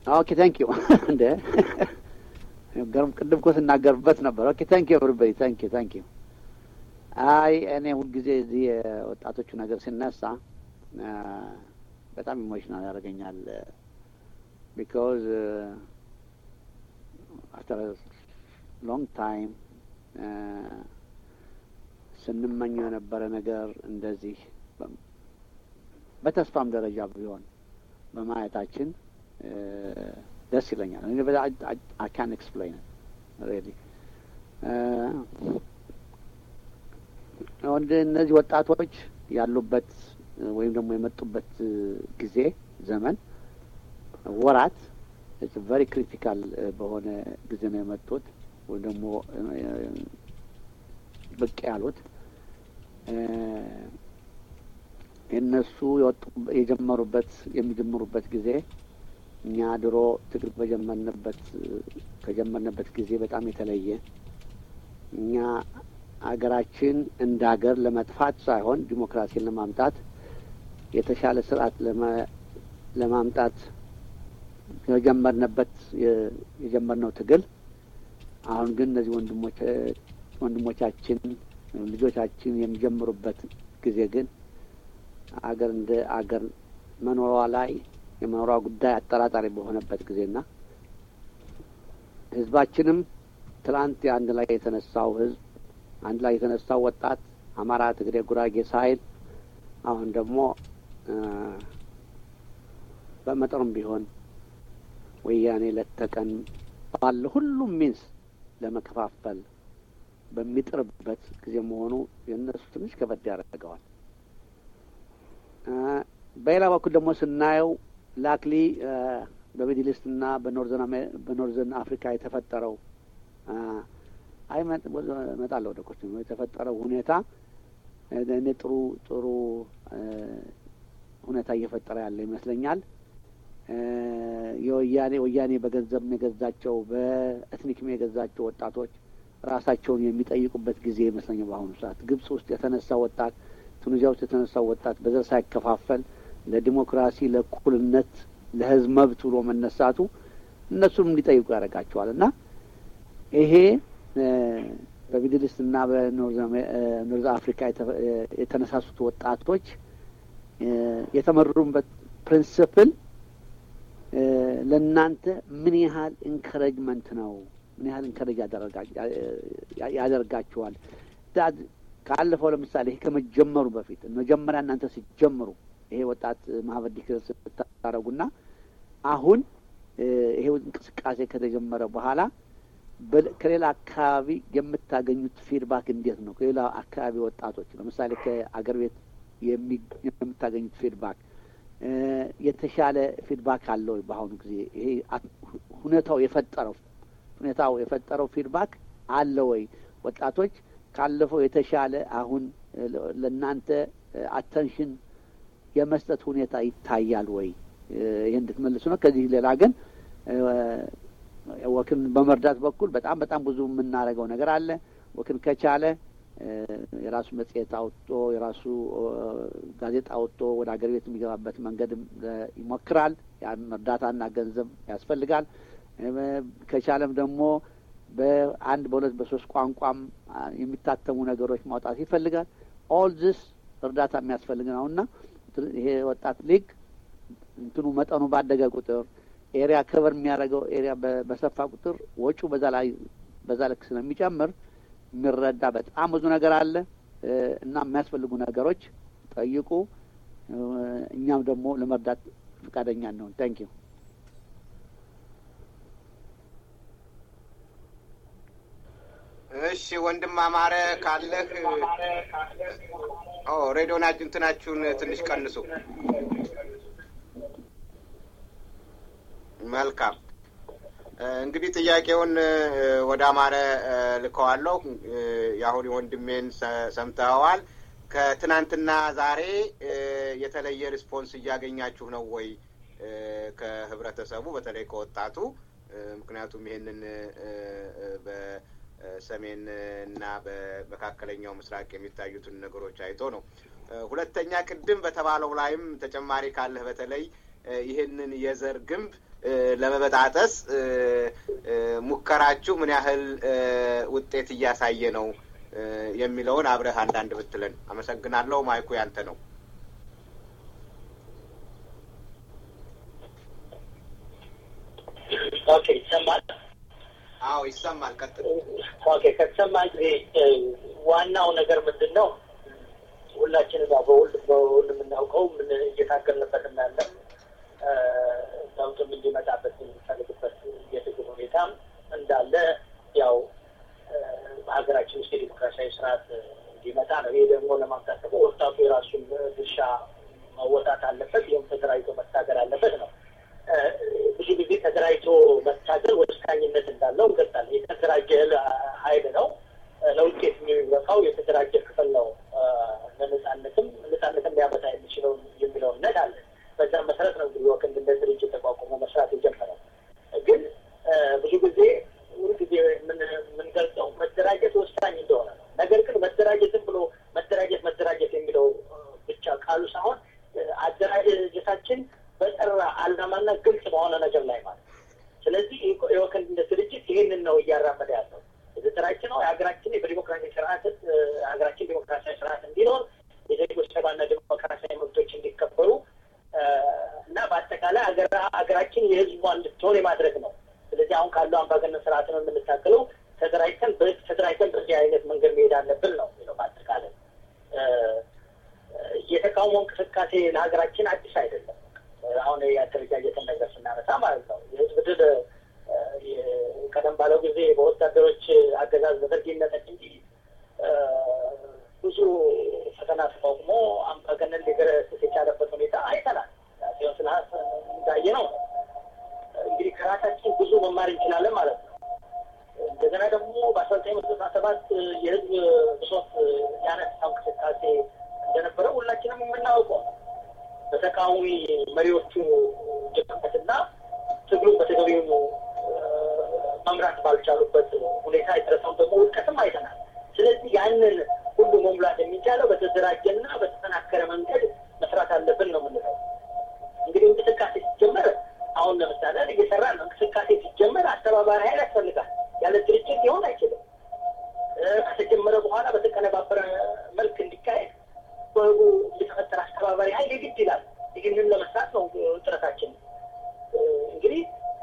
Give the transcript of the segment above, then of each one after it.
ኦኬ ታንክ ዩ እንደ ገርም ቅድም እኮ ስናገርበት ነበር። ኦኬ ታንክ ዩ ኤቨሪባዲ ታንክ ዩ ታንክ ዩ። አይ እኔ ሁልጊዜ እዚህ የወጣቶቹ ነገር ሲነሳ በጣም ኢሞሽናል ያደርገኛል። ቢካዝ አፍተር ሎንግ ታይም ስንመኘው የነበረ ነገር እንደዚህ በተስፋም ደረጃ ቢሆን በማየታችን ደስ ይለኛል። አይ ካን ኤክስፕሌን ሬሊ ወንድ እነዚህ ወጣቶች ያሉበት ወይም ደግሞ የመጡበት ጊዜ ዘመን ወራት ቨሪ ክሪቲካል በሆነ ጊዜ ነው የመጡት ወይም ደግሞ ብቅ ያሉት የእነሱ የጀመሩበት የሚጀምሩበት ጊዜ እኛ ድሮ ትግል በጀመርንበት ከጀመርንበት ጊዜ በጣም የተለየ እኛ አገራችን እንደ ሀገር ለመጥፋት ሳይሆን ዲሞክራሲን ለማምጣት የተሻለ ስርዓት ለማምጣት የጀመርንበት የጀመርነው ትግል አሁን ግን እነዚህ ወንድሞች ወንድሞቻችን ልጆቻችን የሚጀምሩበት ጊዜ ግን አገር እንደ አገር መኖሯ ላይ የመኖሯ ጉዳይ አጠራጣሪ በሆነበት ጊዜና ህዝባችንም ትላንት አንድ ላይ የተነሳው ህዝብ አንድ ላይ የተነሳው ወጣት አማራ፣ ትግሬ፣ ጉራጌ ሳይል አሁን ደግሞ በመጠኑም ቢሆን ወያኔ ለተቀን ባለ ሁሉም ሚንስ ለመከፋፈል በሚጥርበት ጊዜ መሆኑ የእነሱ ትንሽ ከበድ ያደርገዋል። በሌላ በኩል ደግሞ ስናየው ላክሊ በሚድል ኢስት እና በኖርዘርን አፍሪካ የተፈጠረው አይ እመጣለሁ ወደ ኮች የተፈጠረው ሁኔታ እኔ ጥሩ ጥሩ ሁኔታ እየፈጠረ ያለ ይመስለኛል። የወያኔ ወያኔ በገንዘብ የገዛቸው በኤትኒክም የገዛቸው ወጣቶች ራሳቸውን የሚጠይቁበት ጊዜ ይመስለኛል። በአሁኑ ሰዓት ግብጽ ውስጥ የተነሳ ወጣት፣ ቱኒዚያ ውስጥ የተነሳው ወጣት በዘር ሳይከፋፈል ለዲሞክራሲ፣ ለእኩልነት፣ ለህዝብ መብት ብሎ መነሳቱ እነሱም እንዲጠይቁ ያደርጋቸዋል እና ይሄ በሚድል ኢስት እና በኖርዝ አፍሪካ የተነሳሱት ወጣቶች የተመሩበት ፕሪንስፕል ለእናንተ ምን ያህል ኢንከረጅመንት ነው? ምን ያህል ኢንከረጅ ያደርጋችኋል? ካለፈው ለምሳሌ ይሄ ከመጀመሩ በፊት መጀመሪያ እናንተ ሲጀምሩ ይሄ ወጣት ማህበር ዲክለር ስታደረጉና አሁን ይሄ እንቅስቃሴ ከተጀመረ በኋላ ከሌላ አካባቢ የምታገኙት ፊድባክ እንዴት ነው? ከሌላ አካባቢ ወጣቶች ለምሳሌ ከአገር ቤት የምታገኙት ፊድባክ የተሻለ ፊድባክ አለ ወይ? በአሁኑ ጊዜ ይሄ ሁኔታው የፈጠረው ሁኔታው የፈጠረው ፊድባክ አለ ወይ? ወጣቶች ካለፈው የተሻለ አሁን ለእናንተ አተንሽን የመስጠት ሁኔታ ይታያል ወይ? ይህ እንድትመልሱ ነው። ከዚህ ሌላ ግን ወክን በመርዳት በኩል በጣም በጣም ብዙ የምናደርገው ነገር አለ። ወክን ከቻለ የራሱ መጽሔት አውጥቶ የራሱ ጋዜጣ አውጥቶ ወደ ሀገር ቤት የሚገባበት መንገድ ይሞክራል። ያን እርዳታና ገንዘብ ያስፈልጋል። ከቻለም ደግሞ በአንድ በሁለት በሶስት ቋንቋም የሚታተሙ ነገሮች ማውጣት ይፈልጋል። ኦል ዚስ እርዳታ የሚያስፈልግ ነው እና ይሄ ወጣት ሊግ እንትኑ መጠኑ ባደገ ቁጥር ኤሪያ ከቨር የሚያደርገው ኤሪያ በሰፋ ቁጥር ወጪው በዛ ላይ በዛ ልክ ስለሚጨምር የሚረዳ በጣም ብዙ ነገር አለ እና የሚያስፈልጉ ነገሮች ጠይቁ። እኛም ደግሞ ለመርዳት ፈቃደኛ ነውን። ታንክ ዩ። እሺ ወንድም አማረ ካለህ ሬዲዮና እንትናችሁን ትንሽ ቀንሱ። መልካም እንግዲህ ጥያቄውን ወደ አማረ ልከዋለሁ። የአሁን ወንድሜን ሰምተኸዋል። ከትናንትና ዛሬ የተለየ ሪስፖንስ እያገኛችሁ ነው ወይ ከህብረተሰቡ በተለይ ከወጣቱ? ምክንያቱም ይሄንን በሰሜን እና በመካከለኛው ምስራቅ የሚታዩትን ነገሮች አይቶ ነው። ሁለተኛ ቅድም በተባለው ላይም ተጨማሪ ካለህ በተለይ ይህንን የዘር ግንብ ለመበጣጠስ ሙከራችሁ ምን ያህል ውጤት እያሳየ ነው የሚለውን አብረህ አንዳንድ ብትለን። አመሰግናለሁ። ማይኩ ያንተ ነው። ኦኬ፣ ይሰማል? አዎ ይሰማል። ቀጥል። ኦኬ፣ ከተሰማ እንግዲህ ዋናው ነገር ምንድን ነው? ሁላችንም ያው በሁል በሁል የምናውቀው ምን እየታገልንበት እናለ ለውጥም እንዲመጣበት የሚፈልግበት የትግል ሁኔታም እንዳለ ያው በሀገራችን ውስጥ የዲሞክራሲያዊ ስርዓት እንዲመጣ ነው። ይሄ ደግሞ ለማምጣት ደግሞ ወጣቱ የራሱን ድርሻ መወጣት አለበት። ይህም ተደራጅቶ መታገል አለበት ነው። ብዙ ጊዜ ተደራጅቶ መታገል ወሳኝነት እንዳለው እንገልጻለን። የተደራጀ ኃይል ነው ለውጤት የሚበቃው የተደራጀ ክፍል ነው። ለነጻነትም ነጻነትን ሊያመጣ የሚችለው የሚለው እምነት አለ። በዛም መሰረት ነው እንግዲህ ወክንድ እንደ ድርጅት ተቋቁሞ መስራት የጀመረው። ግን ብዙ ጊዜ ሁሉ ጊዜ የምንገልጸው መደራጀት ወሳኝ እንደሆነ ነው። ነገር ግን መደራጀትም ብሎ መደራጀት መደራጀት የሚለው ብቻ ቃሉ ሳይሆን አደራጀታችን በጠራ ዓላማና ግልጽ በሆነ ነገር ላይ ማለት ነው። ስለዚህ የወክንድ እንደ ድርጅት ይህንን ነው እያራመደ ያለው የተደራጀ ነው። የሀገራችን በዲሞክራሲያዊ ስርዓት ሀገራችን ዲሞክራሲያዊ ስርዓት እንዲኖር የዜጎች ሰብአዊና ዲሞክራሲያዊ መብቶች እንዲከበሩ እና በአጠቃላይ ሀገራችን የሕዝቧ እንድትሆን የማድረግ ነው። ስለዚህ አሁን ካለው አምባገነን ስርዓት ነው የምንታገለው። ተደራጅተን ተደራጅተን በዚህ አይነት መንገድ መሄድ አለብን ነው የሚለው በአጠቃላይ የተቃውሞ እንቅስቃሴ ለሀገራችን አዲስ አይደለም። አሁን የአደረጃጀትን ነገር ስናነሳ ማለት ነው የህዝብ ድል ቀደም ባለው ጊዜ በወታደሮች አገዛዝ በደርግ ይነጠቅ እንጂ ብዙ ፈተና ተቋቁሞ አምባገነን ሊገረስስ የቻለበት ሁኔታ አይተናል። ሲሆን ስለ እንዳየ ነው እንግዲህ ከራሳችን ብዙ መማር እንችላለን ማለት ነው። እንደገና ደግሞ በአስራ ዘጠኝ መቶ ዘጠና ሰባት የህዝብ ብሶት ያነሳው እንቅስቃሴ እንደነበረ ሁላችንም የምናውቀው በተቃዋሚ መሪዎቹ ድክመትና ትግሉ በተገቢው መምራት ባልቻሉበት ሁኔታ የደረሰውን ደግሞ ውድቀትም አይተናል። ስለዚህ ያንን ሁሉ መሙላት የሚቻለው በተደራጀና በተጠናከረ መንገድ መስራት አለብን ነው የምንለው። እንግዲህ እንቅስቃሴ ሲጀመር አሁን ለምሳሌ እየሰራ ነው። እንቅስቃሴ ሲጀመር አስተባባሪ ኃይል ያስፈልጋል። ያለ ድርጅት ሊሆን አይችልም። ከተጀመረ በኋላ በተቀነባበረ መልክ እንዲካሄድ በህቡ የተፈጠረ አስተባባሪ ኃይል የግድ ይላል። ይህንን ለመስራት ነው ጥረታችን እንግዲህ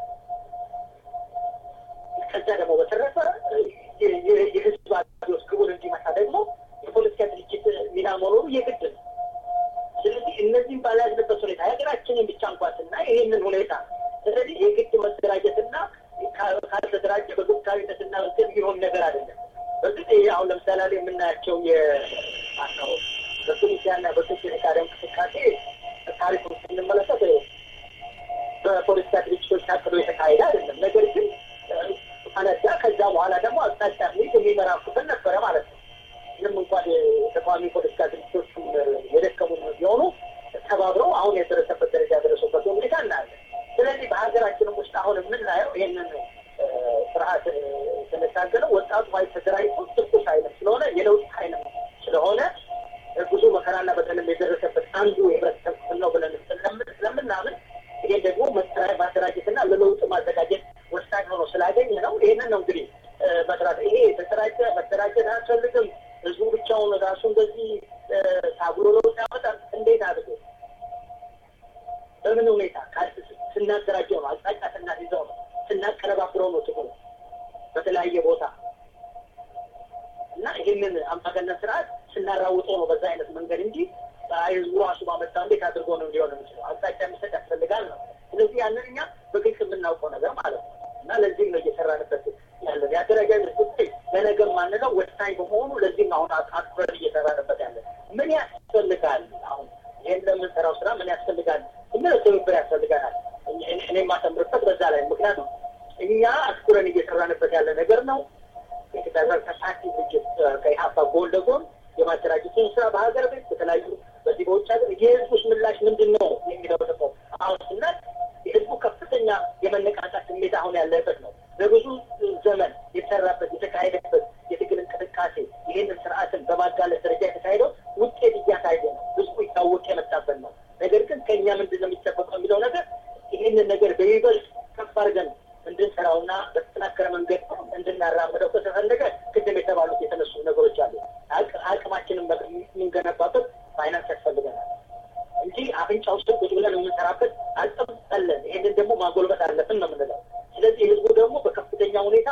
ከዛ ደግሞ በተረፈ የህዝብ አብዮት ግቡን እንዲመታ ደግሞ የፖለቲካ ድርጅት ሚና መኖሩ የግድ ነው። ስለዚህ እነዚህም ባልያዝንበት ሁኔታ ሀገራችንን ብቻ እንኳን ስናይ ይህንን ሁኔታ ስለዚህ የግድ መደራጀትና ካልተደራጀ በግብታዊነትና እንትን የሚሆን ነገር አይደለም። በእርግጥ ይሄ አሁን ለምሳሌ ላይ የምናያቸው የአው በቱኒሲያና በግብጽ የካደ እንቅስቃሴ ታሪኩን ስንመለከት በፖለቲካ ድርጅቶች ታቅዶ የተካሄደ አይደለም። ነገር ግን አነዳ ከዛ በኋላ ደግሞ አቅጣጫ ሚዝ የሚመራ ክፍል ነበረ ማለት ነው። ምንም እንኳን ተቃዋሚ ፖለቲካ ድርጅቶችም የደከሙ ቢሆኑ ተባብረው አሁን የደረሰበት ደረጃ ያደረሱበት ሁኔታ እናያለን። ስለዚህ በሀገራችንም ውስጥ አሁን የምናየው ይህንን ስርዓት ስንታገለው ወጣቱ ኃይል ተደራጅቶ ትኩስ ኃይልም ስለሆነ የለውጥ ኃይልም ስለሆነ ብዙ መከራና በተለም የደረሰበት አንዱ የህብረተሰብ ክፍል ነው ብለን ስለምናምን ይሄን ደግሞ ማደራጀትና ለለውጥ ማዘጋጀት ወሳኝ ሆኖ ስላገኘ ነው። ይህንን ነው እንግዲህ መስራት። ይሄ የተደራጀ መደራጀት አያስፈልግም። ህዝቡ ብቻውን ራሱ እንደዚህ ታግሎ ለውጥ ያመጣል። እንዴት አድርጎ በምን ሁኔታ ስናደራጀው ነው፣ አቅጣጫ ስናስይዘው ነው፣ ስናቀነባብረው ነው ትግሉ በተለያየ ቦታ እና ይህንን አምባገነን ስርዓት ስናራውጠው ነው በዛ አይነት መንገድ እንጂ ህዝቡ ራሱ ባመጣ እንዴት አድርጎ ነው እንዲሆን የሚችለው? አቅጣጫ የሚሰጥ ያስፈልጋል ነው። ስለዚህ ያንን እኛ በግልጽ የምናውቀው ነገር ማለት ነው እና ለዚህም ነው እየሰራንበት ያለን የአደረጃጀት ጉዳይ ለነገር ማንለው ወሳኝ በመሆኑ ለዚህም አሁን አትኩረን እየሰራንበት ያለን ምን ያስፈልጋል አሁን ይህን ለምንሰራው ስራ ምን ያስፈልጋል? እምለው ትብብር ያስፈልጋናል። እኔ የማሰምርበት በዛ ላይ ምክንያቱም እኛ አትኩረን እየሰራንበት ያለ ነገር ነው። የኢትዮጵያ ተሳቲ ድርጅት ከኢሀፓ ጎን ለጎን የማደራጀቱን ስራ በሀገር ቤት በተለያዩ በዚህ በውጭ ሀገር የህዝቡስ ምላሽ ምንድን ነው የሚለው ደግሞ አሁን ስናት የህዝቡ ከፍተኛ የመነቃቃት ስሜት አሁን ያለበት ነው። በብዙ ዘመን የተሰራበት የተካሄደበት የትግል እንቅስቃሴ ይህንን ስርዓትን በማጋለጥ ደረጃ የተካሄደው ውጤት እያሳየ ነው። ህዝቡ ይታወቅ የመጣበት ነው። ነገር ግን ከእኛ ምንድን ነው የሚጠበቀው የሚለው ነገር ይህንን ነገር በይበልጥ ከፍ አድርገን እንድንሰራውና በተጠናከረ መንገድ እንድናራምደው ከተፈለገ ቅድም የተባሉት የተነሱ ነገሮች አሉ። አቅማችንን የምንገነባበት ፋይናንስ ያስፈልገናል እንጂ አፍንጫ ውስጥ ቁጭ ብለን የምንሰራበት አቅም አለን። ይህንን ደግሞ ማጎልበት አለብን ነው የምንለው። ስለዚህ ህዝቡ ደግሞ በከፍተኛ ሁኔታ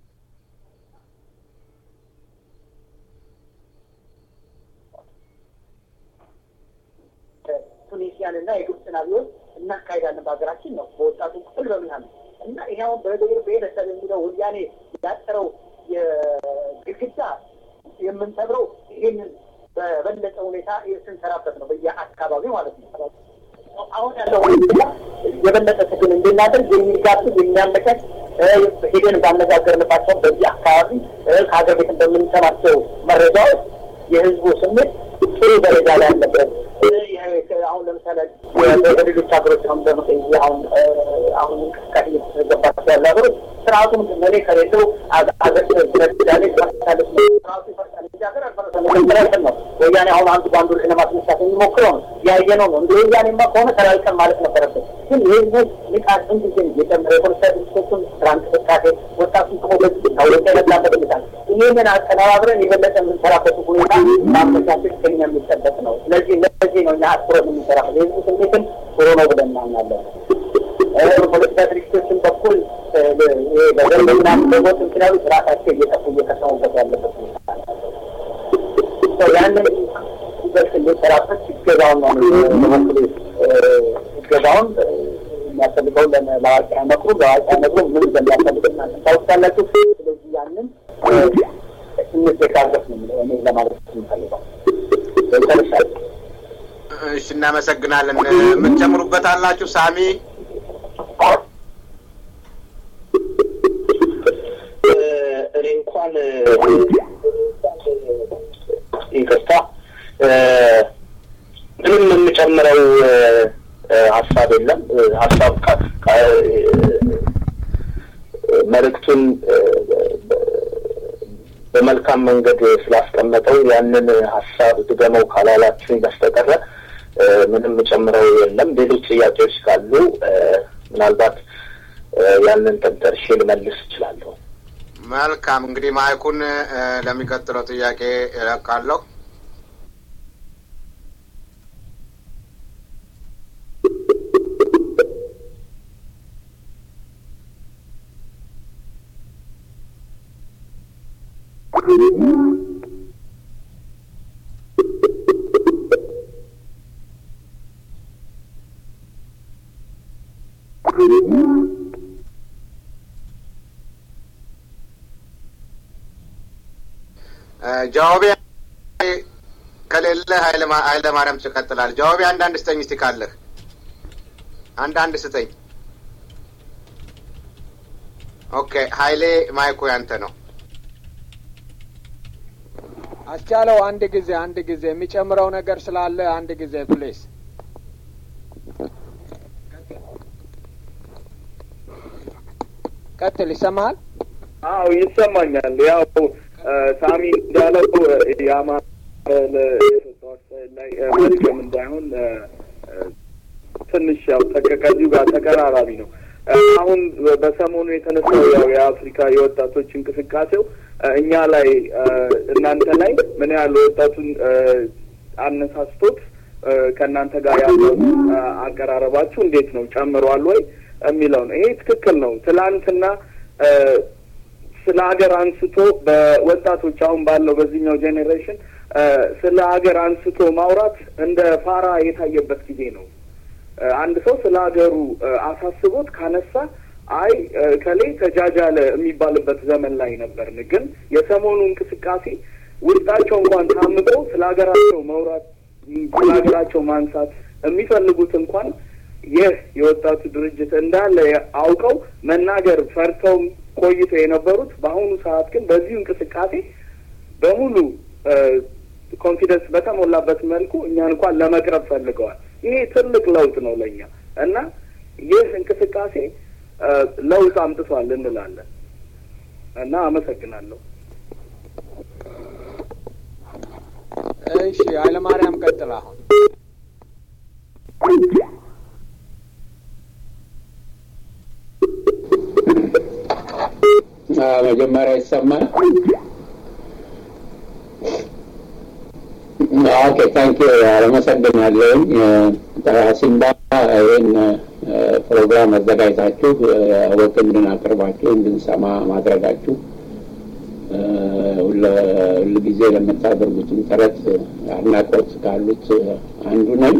ቱኒሲያን እና የግብፅን አብዮት እናካሄዳለን በሀገራችን ነው በወጣቱ ክፍል በምናምን እና ይሄ አሁን በብሔር ብሔረሰብ የሚለው ወያኔ ያጠረው የግድግዳ የምንሰብረው ይህንን በበለጠ ሁኔታ ስንሰራበት ነው በየአካባቢው ማለት ነው። አሁን ያለው ሁኔታ የበለጠ ትግል እንድናደርግ የሚጋብዝ የሚያመቻች ሄደን ባነጋገርንባቸው በዚህ አካባቢ ከሀገር ቤት በምንሰማቸው መረጃዎች የህዝቡ ስሜት ጥሩ ደረጃ ላይ ያለበት አሁን ለምሳሌ በሌሎች ሀገሮች አሁን በመቀይ አሁን አሁን እንቅስቃሴ እየተገባቸው ያለ ሀገሮች ስርአቱ ምንድን ነው? እኔ ከሌለው ሀገር ስለዳሌ ስራሳለች ስርአቱ ይፈርሳል እንጂ ሀገር አልፈረሰም ነው። ወያኔ አሁን አንዱ በአንዱ ላይ ለማስነሳት የሚሞክረው ነው። ያየነው ነው። እንደ ወያኔማ ከሆነ ተላልቀን ማለት ነበረበት። ግን የህዝቡ ንቃት ምን ጊዜ የጨመረ የፖለቲካ ድርጅቶችን ስራ እንቅስቃሴ ወጣቱን ከሞለዝ ታወቀ የመጣበት ሁኔታ ይህንን አቀነባብረን የበለጠ የምንሰራበት ሁኔታ ማመቻቸት ከኛ የሚጠበቅ ነው። ስለዚህ ለዚህ ነው እኛ አትኩረት የምንሰራ የህዝቡ ስሜትን ጥሩ ነው ብለን እናምናለን። በፖለቲካ ድርጅቶችን በኩል በገንዘብና በቦት ምክንያቶች ራሳቸው እየጠፉ እየከሰሙበት ያለበት ሁኔታ ያንን ይበልጥ እንዲሰራበት ይገዛውን ነው በበኩሌ ይገዛውን የሚያስፈልገውን ለአዋቂ አይመክሩ ለአዋቂ አይመክሩ ምን እንደሚያስፈልግ እናንተ ታውቃላችሁ። ስለዚህ ያንን እንዘጋገፍ ነው እኔ ለማለት የምፈልገው ጨርሻለሁ። እሺ፣ እናመሰግናለን። የምትጨምሩበት አላችሁ? ሳሚ እኔ እንኳን ይቅርታ ምንም የምጨምረው ሀሳብ የለም። ሀሳብ መልእክቱን በመልካም መንገድ ስላስቀመጠው ያንን ሀሳብ ድገመው ካላላችሁኝ በስተቀረ ምንም የምጨምረው የለም። ሌሎች ጥያቄዎች ካሉ ምናልባት ያንን ተንተርሼ ልመልስ እችላለሁ። መልካም እንግዲህ ማይኩን ለሚቀጥለው ጥያቄ እለቃለሁ። ጃዋቢ ከሌለ ኃይለ ማርያም ትቀጥላለህ። ጃዋቢ አንዳንድ ስጠኝ እስቲ ካለህ አንዳንድ ስጠኝ። ኦኬ ኃይሌ ማይኮ ያንተ ነው። አስቻለው አንድ ጊዜ አንድ ጊዜ የሚጨምረው ነገር ስላለ አንድ ጊዜ ፕሌስ ቀጥል። ይሰማሃል? አዎ ይሰማኛል። ያው ሳሚ እንዳለው የአማራ ላይ መድገም እንዳይሆን ትንሽ ያው ከዚሁ ጋር ተቀራራቢ ነው። አሁን በሰሞኑ የተነሳው ያው የአፍሪካ የወጣቶች እንቅስቃሴው እኛ ላይ እናንተ ላይ ምን ያህል ወጣቱን አነሳስቶት ከእናንተ ጋር ያለው አቀራረባችሁ እንዴት ነው ጨምሯል ወይ የሚለው ነው። ይሄ ትክክል ነው። ትላንትና ስለ ሀገር አንስቶ በወጣቶች አሁን ባለው በዚህኛው ጄኔሬሽን ስለ ሀገር አንስቶ ማውራት እንደ ፋራ የታየበት ጊዜ ነው። አንድ ሰው ስለ ሀገሩ አሳስቦት ካነሳ አይ ከሌ ተጃጃለ የሚባልበት ዘመን ላይ ነበርን። ግን የሰሞኑ እንቅስቃሴ ውስጣቸው እንኳን ታምቀው ስለ ሀገራቸው መውራት ስለ ሀገራቸው ማንሳት የሚፈልጉት እንኳን ይህ የወጣቱ ድርጅት እንዳለ አውቀው መናገር ፈርተውም ቆይተው የነበሩት በአሁኑ ሰዓት ግን በዚሁ እንቅስቃሴ በሙሉ ኮንፊደንስ በተሞላበት መልኩ እኛን እንኳን ለመቅረብ ፈልገዋል። ይሄ ትልቅ ለውጥ ነው ለእኛ እና ይህ እንቅስቃሴ ለውጥ አምጥቷል እንላለን እና አመሰግናለሁ። እሺ ኃይለማርያም ቀጥል አሁን መጀመሪያ ይሰማል። ኦኬ ታንክ ዩ አመሰግናለሁኝ። ሲምባ ይህን ፕሮግራም አዘጋጅታችሁ ወቅ እንድናቀርባችሁ እንድንሰማ ማድረጋችሁ ሁል ጊዜ ለምታደርጉትም ጥረት አድናቆት ካሉት አንዱ ነኝ፣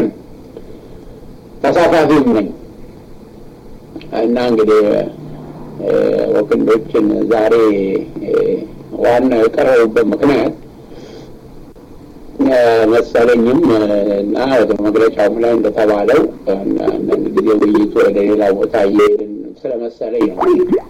ተሳታፊም ነኝ እና እንግዲህ ወክንዶችን ዛሬ ዋናው የቀረቡበት ምክንያት መሰለኝም እና ወደ መግለጫውም ላይ እንደተባለው አንዳንድ ጊዜ ውይይቱ ወደ ሌላ ቦታ እየሄድን ስለመሰለኝ ነው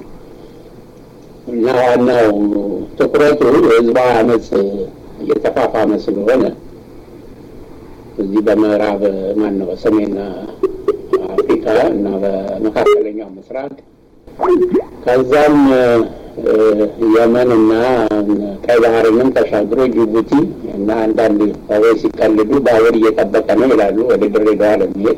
እና ዋናው ትኩረቱ የህዝባዊ አመፅ እየተፋፋመ ስለሆነ እዚህ በምዕራብ ማን ነው በሰሜን አፍሪካ እና በመካከለኛው ምስራቅ ከዛም የመን እና ቀይ ባህርንም ተሻግሮ ጅቡቲ እና አንዳንድ ሰዎች ሲቀልዱ ባቡር እየጠበቀ ነው ይላሉ ወደ ድሬዳዋ ለሚሄድ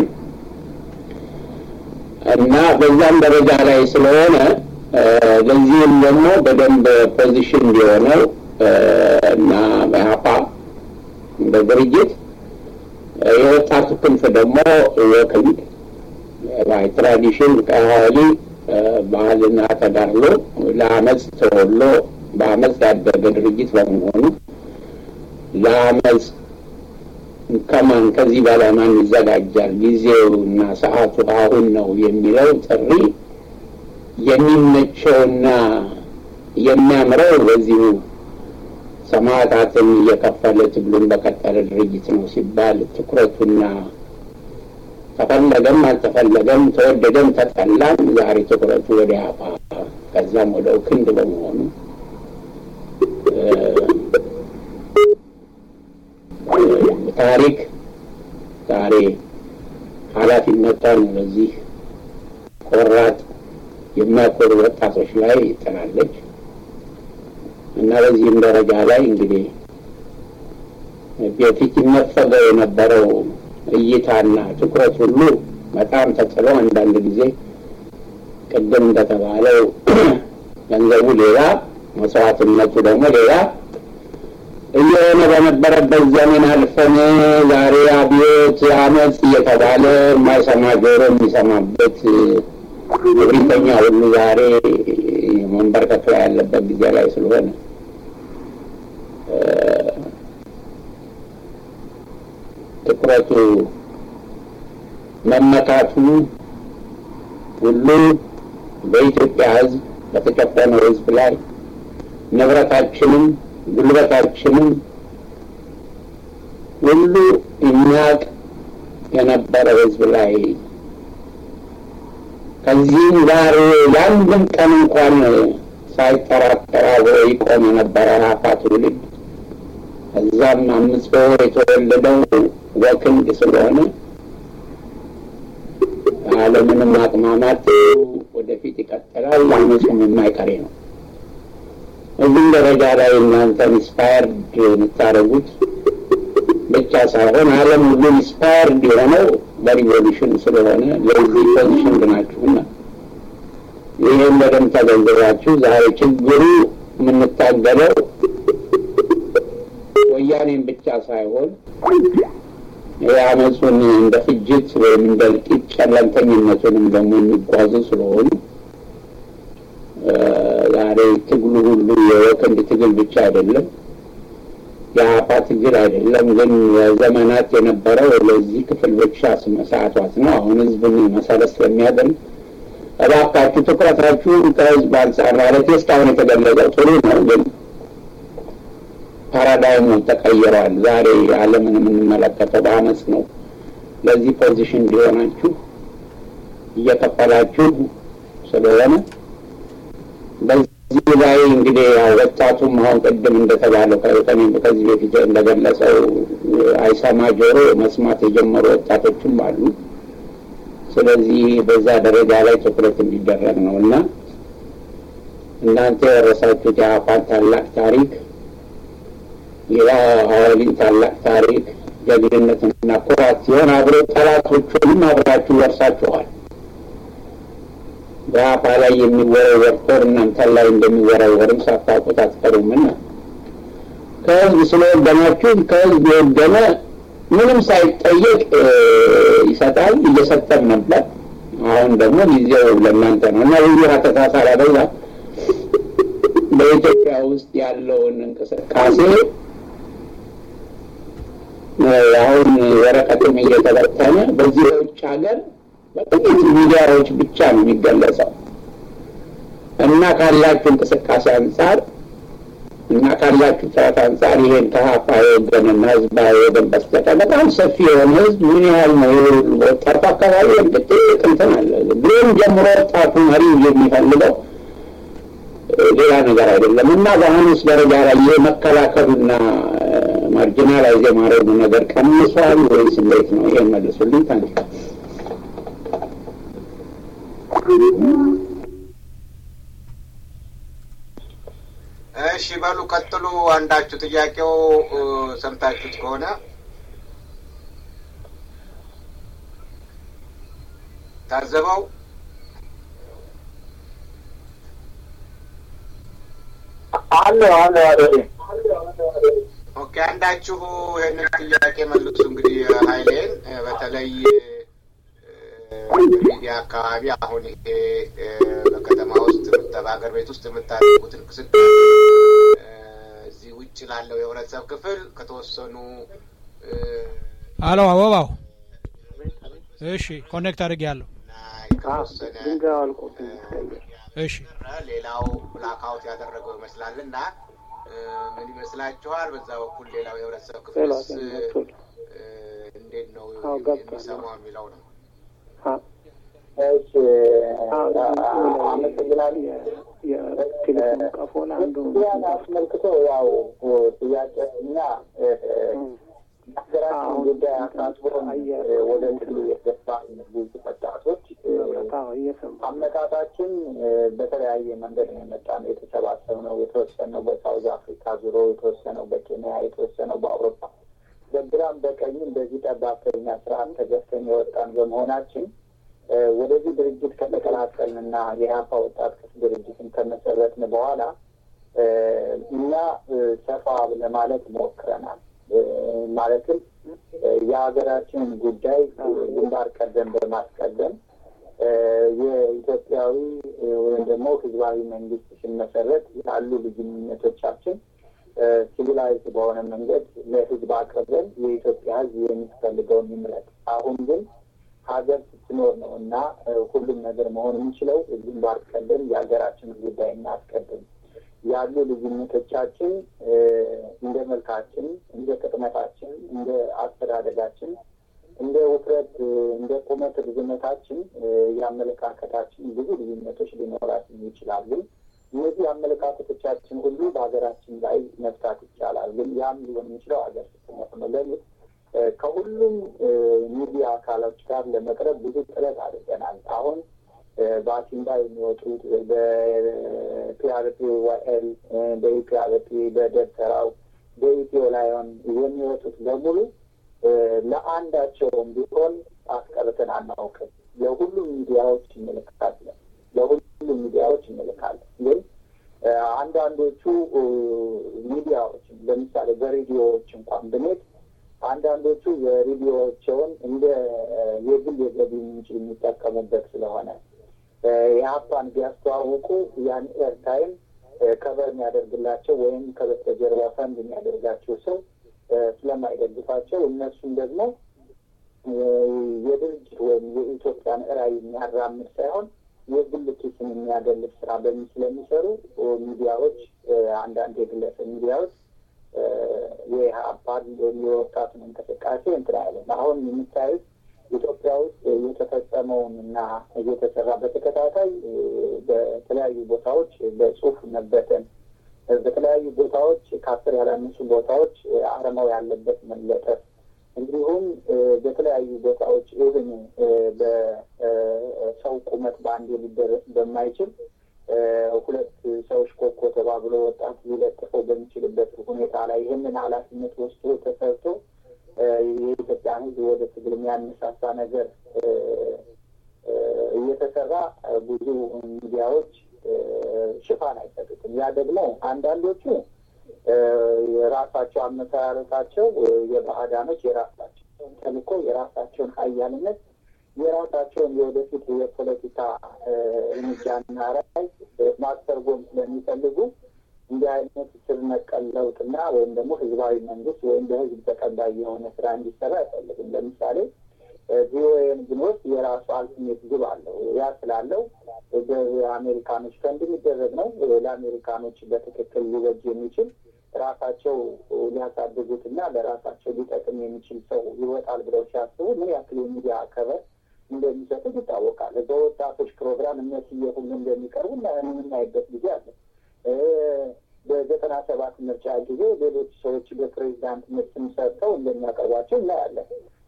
እና በዛም ደረጃ ላይ ስለሆነ ለዚህም ደግሞ በደንብ ፖዚሽን እንዲሆነው እና በሀፓ በድርጅት የወጣቱ ክንፍ ደግሞ ወክንድ ባይ ትራዲሽን ቀዋሊ ባህልና ተጋድሎ ለአመፅ ተወሎ በአመፅ ያደገ ድርጅት በመሆኑ ለአመፅ ከማን ከዚህ በላይ ማን ይዘጋጃል? ጊዜውና ሰዓቱ አሁን ነው የሚለው ጥሪ የሚመቸውና የሚያምረው በዚሁ ሰማዕታትን እየከፈለ ትግሉን በቀጠለ ድርጅት ነው ሲባል ትኩረቱና ተፈለገም አልተፈለገም ተወደደም ተጠላም ዛሬ ትኩረቱ ወደ አፋ ከዛም ወደ ክንድ በመሆኑ ታሪክ ዛሬ ኃላፊነቷን በዚህ ቆራጥ የሚያኮሩ ወጣቶች ላይ ጥላለች እና በዚህም ደረጃ ላይ እንግዲህ በፊት ይነፈገው የነበረው እይታና ትኩረት ሁሉ በጣም ተጥሎ አንዳንድ ጊዜ ቅድም እንደተባለው ገንዘቡ ሌላ መስዋዕትነቱ ደግሞ ሌላ እየሆነ በነበረበት ዘመን አልፈን ዛሬ አብዮት አመፅ እየተባለ የማይሰማ ጆሮ የሚሰማበት እብሪተኛ ሁሉ ዛሬ መንበርከክ ላይ ያለበት ጊዜ ላይ ስለሆነ ትኩረቱ መመካቱ ሁሉ በኢትዮጵያ ሕዝብ በተጨቆነው ሕዝብ ላይ ንብረታችንም ጉልበታችንም ሁሉ የሚያውቅ የነበረ ሕዝብ ላይ ከዚህም ጋር ለአንድም ቀን እንኳን ሳይጠራጠር አብሮ ይቆም የነበረ ራፋ ትውልድ ከዛም አምስት በወር የተወለደው ወክንድ ስለሆነ አለምንም አቅማማት ወደፊት ይቀጥላል። አመፁም የማይቀሬ ነው። እዚህም ደረጃ ላይ እናንተ ኢንስፓየርድ የምታደርጉት ብቻ ሳይሆን ዓለም ሁሉ ኢንስፓየርድ የሆነው በሪቮሉሽን ስለሆነ ለዚህ ፖዚሽን ናችሁና ይህም በደንብ ተገንዝባችሁ ዛሬ ችግሩ የምንታገለው ወያኔን ብቻ ሳይሆን የአመፁን እንደ ፍጅት ወይም እንደ እልቂት ጨለምተኝነቱንም ደግሞ የሚጓዙ ስለሆኑ ዛሬ ትግሉ ሁሉ የወክንድ ትግል ብቻ አይደለም፣ የአፋ ትግል አይደለም። ግን ዘመናት የነበረው ለዚህ ክፍል ብቻ መሰዓቷት ነው። አሁን ህዝብን መሰረት ስለሚያደርግ እባካችሁ ትኩረታችሁን ከህዝብ አንጻር ማለት እስካሁን የተገለጸው ጥሩ ነው ግን ፓራዳይሙ ተቀይረዋል። ዛሬ ዓለምን የምንመለከተው በአመፅ ነው። ለዚህ ፖዚሽን እንዲሆናችሁ እየከፈላችሁ ስለሆነ በዚህ ላይ እንግዲህ ያው ወጣቱም አሁን ቅድም እንደተባለው ከዚህ በፊት እንደገለጸው አይሰማ ጆሮ መስማት የጀመሩ ወጣቶችም አሉ። ስለዚህ በዛ ደረጃ ላይ ትኩረት እንዲደረግ ነው እና እናንተ የወረሳችሁት የአፋን ታላቅ ታሪክ የአዋሊን ታላቅ ታሪክ ጀግንነትና ኩራት ሲሆን አብሮ ጠላቶቹንም አብራችሁ ወርሳችኋል። በአፓ ላይ የሚወረወር ጦር እናንተን ላይ እንደሚወረወርም ሳታውቁት አትቀሩምና ከህዝብ ስለወገናችሁ ከህዝብ የወገነ ምንም ሳይጠየቅ ይሰጣል፣ እየሰጠም ነበር። አሁን ደግሞ ጊዜው ለእናንተ ነው እና ብዙ ተሳሳል አደዛ በኢትዮጵያ ውስጥ ያለውን እንቅስቃሴ አሁን ወረቀትም እየተበተነ በዚህ በውጭ ሀገር በጥቂት ሚዲያዎች ብቻ ነው የሚገለጸው እና ካላችሁ እንቅስቃሴ አንጻር እና ካላችሁ ጥረት አንጻር ይሄን ከሀፋ የወገንና ህዝባዊ ወገን በስተቀር በጣም ሰፊ የሆነ ህዝብ ምን ያህል ነው? ወጣቱ አካባቢ እርግጥ ትልቅ እንትን አለ። ብሎም ጀምሮ ወጣቱ መሪ የሚፈልገው ሌላ ነገር አይደለም እና በአሁኑስ ደረጃ ላይ የመከላከሉና ማርጂናላይዝ የማድረጉ ነገር ቀንሷል ወይስ እንዴት ነው? ይሄን መልሱልኝ። ታንክ እሺ በሉ ቀጥሉ። አንዳችሁ ጥያቄው ሰምታችሁት ከሆነ ታዘበው አለ አለ አለ ኦኬ፣ አንዳችሁ ይህንን ጥያቄ መልሱ። እንግዲህ ሀይሌን በተለይ ሚዲያ አካባቢ አሁን ይሄ በከተማ ውስጥ በሀገር ቤት ውስጥ የምታደርጉት እንቅስቃሴ እዚህ ውጭ ላለው የህብረተሰብ ክፍል ከተወሰኑ አሎ አበባው፣ እሺ ኮኔክት አድርጌ ያለሁ ከተወሰነ እሺ ሌላው ብላክአውት ያደረገው ይመስላል እና ምን ይመስላችኋል? በዛ በኩል ሌላው የህብረተሰብ ክፍልስ እንዴት ነው የሚሰማው የሚለው ነው። እሺ አመሰግናለሁ። የቴሌፎን ቀፎን አንዱ ያን አስመልክቶ ያው ጥያቄ እኛ ሀገራችን ጉዳይ አሳስቦን ወደ ትሉ የገባ ብዙ ወጣቶች አመጣጣችን በተለያየ መንገድ ነው የመጣ ነው። የተሰባሰብነው የተወሰነው በሳውዝ አፍሪካ ዙሮ የተወሰነው በኬንያ የተወሰነው በአውሮፓ በግራም በቀኝም በዚህ ጠባብተኛ ስርዓት ተገፍተን የወጣን በመሆናችን ወደዚህ ድርጅት ከተቀላቀልንና የሀፓ ወጣት ክፍል ድርጅትን ከመሰረትን በኋላ እኛ ሰፋ ለማለት ሞክረናል። ማለትም የሀገራችንን ጉዳይ ግንባር ቀደም በማስቀደም የኢትዮጵያዊ ወይም ደግሞ ህዝባዊ መንግስት ሲመሰረት ያሉ ልዩነቶቻችን ሲቪላይዝ በሆነ መንገድ ለህዝብ አቅርበን የኢትዮጵያ ህዝብ የሚፈልገውን ይምረጥ። አሁን ግን ሀገር ስትኖር ነው እና ሁሉም ነገር መሆን የሚችለው ግንባር ቀደም የሀገራችንን ጉዳይ እናስቀድም። ያሉ ልዩነቶቻችን እንደ መልካችን፣ እንደ ቅጥመታችን፣ እንደ አስተዳደጋችን፣ እንደ ውፍረት፣ እንደ ቁመት ርዝመታችን፣ የአመለካከታችን ብዙ ልዩነቶች ሊኖራችን ይችላል። ግን እነዚህ አመለካከቶቻችን ሁሉ በሀገራችን ላይ መፍታት ይቻላል። ግን ያም ሊሆን የሚችለው ሀገር ስትኖር ነው። ለምን ከሁሉም ሚዲያ አካሎች ጋር ለመቅረብ ብዙ ጥረት አድርገናል። አሁን በአሲምባ የሚወጡት በፒአርፒ ዋኤል፣ በኢፒአርፒ፣ በደብተራው፣ በኢትዮ ላይሆን የሚወጡት በሙሉ ለአንዳቸውም ቢሆን አስቀርተን አናውቅም። ለሁሉም ሚዲያዎች እንልካለን። ለሁሉም ሚዲያዎች እንልካለን። ግን አንዳንዶቹ ሚዲያዎች ለምሳሌ በሬዲዮዎች እንኳን ብንሄድ አንዳንዶቹ የሬዲዮቸውን እንደ የግል የገቢ ምንጭ የሚጠቀሙበት ስለሆነ የሀፓን ቢያስተዋውቁ ያን ኤርታይም ከበር የሚያደርግላቸው ወይም ከበስተጀርባ ፈንድ የሚያደርጋቸው ሰው ስለማይደግፋቸው እነሱም ደግሞ የድርጅት ወይም የኢትዮጵያን ራዕይ የሚያራምድ ሳይሆን የግል ኪስን የሚያደልፍ ስራ በሚ ስለሚሰሩ ሚዲያዎች አንዳንድ የግለሰብ ሚዲያዎች የሀፓን ወይም የወጣቱን እንቅስቃሴ እንትን አይለም። አሁን የምታዩት ኢትዮጵያ ውስጥ እየተፈጸመውን እና እየተሰራ በተከታታይ በተለያዩ ቦታዎች በጽሁፍ መበተን፣ በተለያዩ ቦታዎች ከአስር ያላነሱ ቦታዎች አረማው ያለበት መለጠፍ፣ እንዲሁም በተለያዩ ቦታዎች ኢቭን በሰው ቁመት በአንዴ ሊደረስ በማይችል ሁለት ሰዎች ኮኮ ተባብሎ ወጣት ሊለጥፈው በሚችልበት ሁኔታ ላይ ይህንን ኃላፊነት ወስዶ ተሰርቶ የኢትዮጵያን ሕዝብ ወደ ትግል የሚያነሳሳ ነገር እየተሰራ ብዙ ሚዲያዎች ሽፋን አይሰጡትም። ያ ደግሞ አንዳንዶቹ የራሳቸው አመሰራረታቸው የባዕዳኖች የራሳቸውን ተልእኮ የራሳቸውን ሀያልነት የራሳቸውን የወደፊት የፖለቲካ እርምጃና ራዕይ ማስተርጎም ስለሚፈልጉ እንዲህ አይነት ስር ነቀል ለውጥና ወይም ደግሞ ህዝባዊ መንግስት ወይም በህዝብ ተቀባይ የሆነ ስራ እንዲሰራ አይፈልግም። ለምሳሌ ቪኦኤን ብንወስድ የራሱ አልቲሜት ግብ አለው። ያ ስላለው በአሜሪካኖች ፈንድ የሚደረግ ነው። ለአሜሪካኖች በትክክል ሊበጅ የሚችል ራሳቸው ሊያሳድጉትና ለራሳቸው ሊጠቅም የሚችል ሰው ይወጣል ብለው ሲያስቡ ምን ያክል የሚዲያ ከበር እንደሚሰጡት ይታወቃል። በወጣቶች ፕሮግራም እነዚህ ሁሉ እንደሚቀርቡ የምናይበት ጊዜ አለ። በዘጠና ሰባት ምርጫ ጊዜ ሌሎች ሰዎች በፕሬዚዳንትነት ስም ሰጥተው እንደሚያቀርቧቸው እናያለን።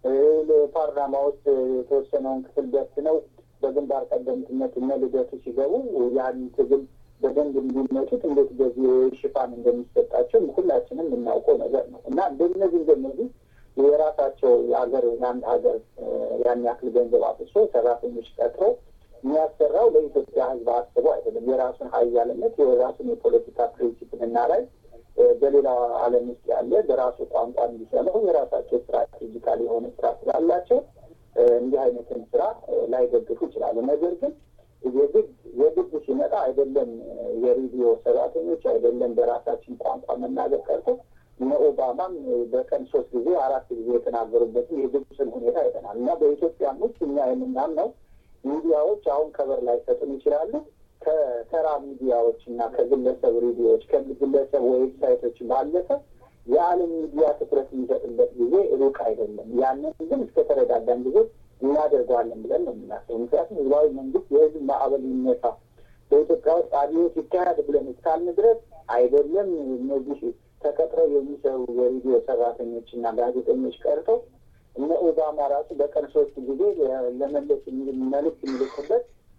ፓርላማ ውስጥ የተወሰነውን ክፍል በትነው በግንባር ቀደምትነት እነ ልደቱ ሲገቡ ያን ትግል በደንብ እንዲመጡት እንዴት በዚህ ሽፋን እንደሚሰጣቸው ሁላችንም የምናውቀው ነገር ነው እና እንደነዚህ እንደነዚህ የራሳቸው የሀገር የአንድ ሀገር ያን ያክል ገንዘብ አፍሶ ሰራተኞች ቀጥረው የሚያሰራው ለኢትዮጵያ ሕዝብ አስቦ አይደለም። የራሱን ሀያልነት የራሱን የፖለቲካ ፕሪንሲፕልና ላይ በሌላው ዓለም ውስጥ ያለ በራሱ ቋንቋ እንዲሰማው የራሳቸው ስትራቴጂካል የሆነ ስራ ስላላቸው እንዲህ አይነትን ስራ ላይደግፉ ይችላሉ። ነገር ግን የግድ የግድ ሲመጣ አይደለም የሬዲዮ ሰራተኞች አይደለም በራሳችን ቋንቋ መናገር ቀርቶ እነ ኦባማም በቀን ሶስት ጊዜ አራት ጊዜ የተናገሩበትን የግብፅን ሁኔታ አይተናል እና በኢትዮጵያም ውስጥ እኛ የምናምነው ሚዲያዎች አሁን ከበር ላይ ሰጡን ይችላሉ ከተራ ሚዲያዎች እና ከግለሰብ ሬዲዮዎች ከግለሰብ ዌብሳይቶች ባለፈ የዓለም ሚዲያ ትኩረት የሚሰጥበት ጊዜ ሩቅ አይደለም። ያንን ግን እስከተረዳዳን ጊዜ እናደርገዋለን ብለን ነው የምናስበው። ምክንያቱም ህዝባዊ መንግስት የህዝብ ማዕበል ይነሳ በኢትዮጵያ ውስጥ አብዮት ይካሄድ ብለን እስካልን ድረስ አይደለም እነዚህ ተቀጥረው የሚሰሩ የሬዲዮ ሰራተኞች እና ጋዜጠኞች ቀርተው እነ ኦባማ ራሱ በቀን ሶስት ጊዜ ለመለስ መልዕክት የሚልኩበት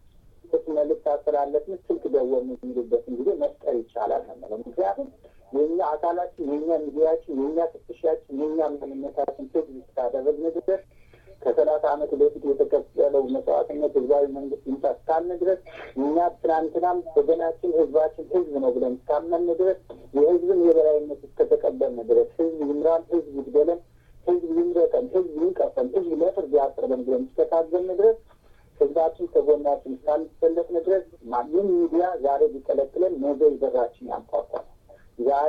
ስልክ መልዕክት አስተላለፍን ስልክ ደወልን የሚሉበትን ጊዜ መፍጠር ይቻላል ነው። ምክንያቱም የእኛ አካላችን፣ የእኛ ሚዲያችን፣ የእኛ ፍተሻችን፣ የእኛ ማንነታችን ትግ እስካደረግን ድረስ ከሰላሳ ዓመት በፊት የተከፈለው መስዋዕትነት ህዝባዊ መንግስት ይምጣ እስካልን ድረስ እኛ ትናንትናም ወገናችን ህዝባችን ህዝብ ነው ብለን እስካመን ድረስ የህዝብን የበላይነት እስከተቀበልን ድረስ ህዝብ ይምራን፣ ህዝብ ይግደለን፣ ህዝብ ይምረጠን፣ ህዝብ ይንቀፈን፣ ህዝብ ለፍርድ ያቅርበን ብለን እስከታገልን ድረስ ህዝባችን ከጎናችን እስካልተሰለፍን ድረስ ማንም ሚዲያ ዛሬ ቢቀለቅለን ነገ በራችን ያንኳኳል። ዛሬ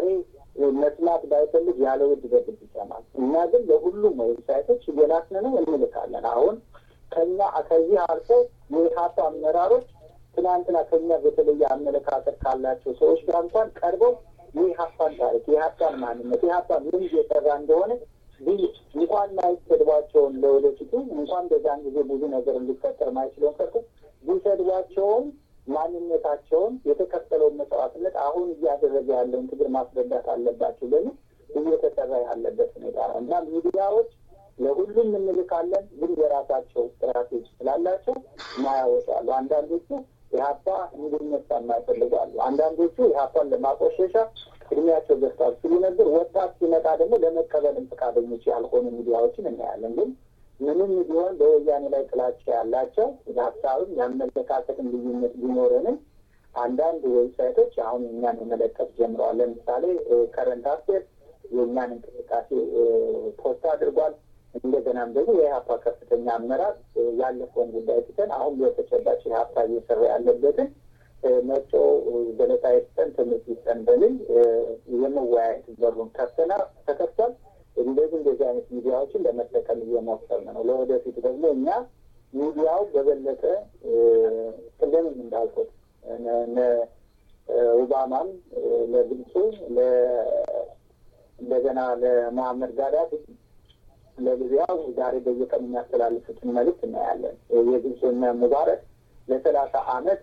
መስማት ባይፈልግ ያለ ውድ በግድ ይሰማል። እኛ ግን ለሁሉም ዌብሳይቶች እየላክን ነው እንልካለን። አሁን ከኛ ከዚህ አልፎ የኢህአፓ አመራሮች ትናንትና ከኛ በተለየ አመለካከት ካላቸው ሰዎች ጋር እንኳን ቀርበው የኢህአፓን ታሪክ፣ የኢህአፓን ማንነት፣ የኢህአፓ ምን እየሰራ እንደሆነ እንኳን ማይሰድቧቸውን ለወደፊቱ እንኳን በዛን ጊዜ ብዙ ነገር እንዲፈጠር ማይችለውን ቀርቶ ቢሰድቧቸውም ማንነታቸውን የተከፈለውን መስዋዕትነት አሁን እያደረገ ያለውን ትግል ማስረዳት አለባቸው በሚል እየተሰራ ያለበት ሁኔታ ነው እና ሚዲያዎች ለሁሉም እንልካለን፣ ግን የራሳቸው ስትራቴጂ ስላላቸው ማያወጣሉ። አንዳንዶቹ ኢህአፓ እንዲነሳ የማይፈልጓሉ። አንዳንዶቹ ኢህአፓን ለማቆሸሻ እድሜያቸው ገዝቷል ሲሉ ነበር። ወጣት ሲመጣ ደግሞ ለመቀበልም ፈቃደኞች ያልሆኑ ሚዲያዎችን እናያለን። ግን ምንም ቢሆን በወያኔ ላይ ጥላቻ ያላቸው የሀሳብም የአመለካከትም ልዩነት ቢኖረንም አንዳንድ ዌብሳይቶች አሁን እኛን መለቀቅ ጀምረዋል። ለምሳሌ ከረንት አፌር የእኛን እንቅስቃሴ ፖስት አድርጓል። እንደገናም ደግሞ የኢህአፓ ከፍተኛ አመራር ያለፈውን ጉዳይ ትተን አሁን በተጨባጭ ኢህአፓ እየሰራ ያለበትን መጮ ገለጻ ይስጠን፣ ትምህርት ይስጠን በሚል የመወያየት በሩን ከፍተና ተከፍቷል። እንደዚህ እንደዚህ አይነት ሚዲያዎችን ለመጠቀም እየሞከርን ነው። ለወደፊት ደግሞ እኛ ሚዲያው በበለጠ ቅድምም እንዳልኩት ኦባማም ለግብፁ እንደገና ለመሐመድ ጋዳፊ ለሊቢያው ዛሬ በየቀኑ የሚያስተላልፉትን መልዕክት እናያለን። የግብፅና ሙባረክ ለሰላሳ አመት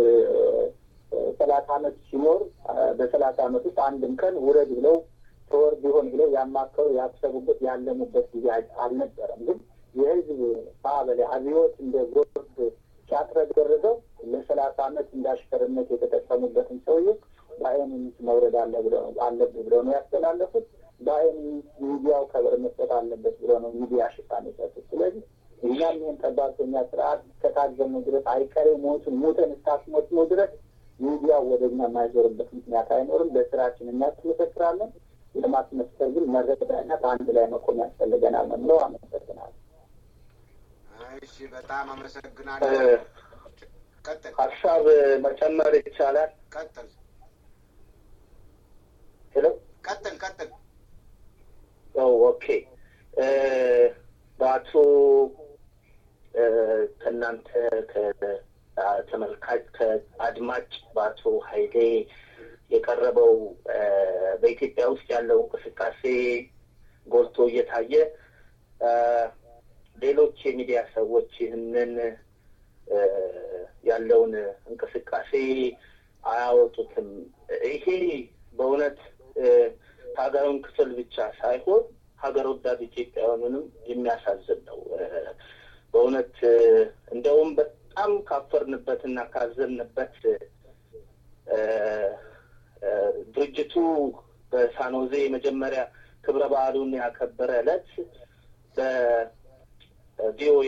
ሰላሳ አመት ሲኖር በሰላሳ አመት ውስጥ አንድም ቀን ውረድ ብለው ተወር ቢሆን ብለው ያማከሩ ያሰቡበት ያለሙበት ጊዜ አልነበረም። ግን የህዝብ ማዕበል አብዮት እንደ ጎርፍ ሲያጥረገርገው ለሰላሳ አመት እንዳሽከርነት የተጠቀሙበትን ሰውዬ በአይን መውረድ አለ ብለው አለብህ ብለው ነው ያስተላለፉት። በአይን ሚዲያው ከበር መስጠት አለበት ብለው ነው ሚዲያ ሽፋን የሰጡት። ስለዚህ እኛም ይህን ጠባብተኛ ስርዓት እስከታገኑ ድረስ አይቀሬ ሞቱን ሙተን እስካስሞት ነው ድረስ ሚዲያው ወደ እኛ የማይዞርበት ምክንያት አይኖርም። በስራችን እናስመሰክራለን። ለማስመስከር ግን መረዳትና በአንድ ላይ መቆም ያስፈልገናል ነው የምለው። አመሰግናለሁ። እሺ፣ በጣም አመሰግናለሁ። ቀጥል ሀሳብ መጨመር ይቻላል? ቀጥል ሄሎ ቀጥል ቀጥል። ኦኬ በአቶ ከእናንተ ከተመልካች ከአድማጭ በአቶ ሀይሌ የቀረበው በኢትዮጵያ ውስጥ ያለው እንቅስቃሴ ጎልቶ እየታየ ሌሎች የሚዲያ ሰዎች ይህንን ያለውን እንቅስቃሴ አያወጡትም። ይሄ በእውነት ሀገሩን ክፍል ብቻ ሳይሆን ሀገር ወዳድ ኢትዮጵያውያንንም የሚያሳዝን ነው። በእውነት እንደውም በጣም ካፈርንበት እና ካዘንበት ድርጅቱ በሳኖዜ የመጀመሪያ ክብረ በዓሉን ያከበረ ዕለት በቪኦኤ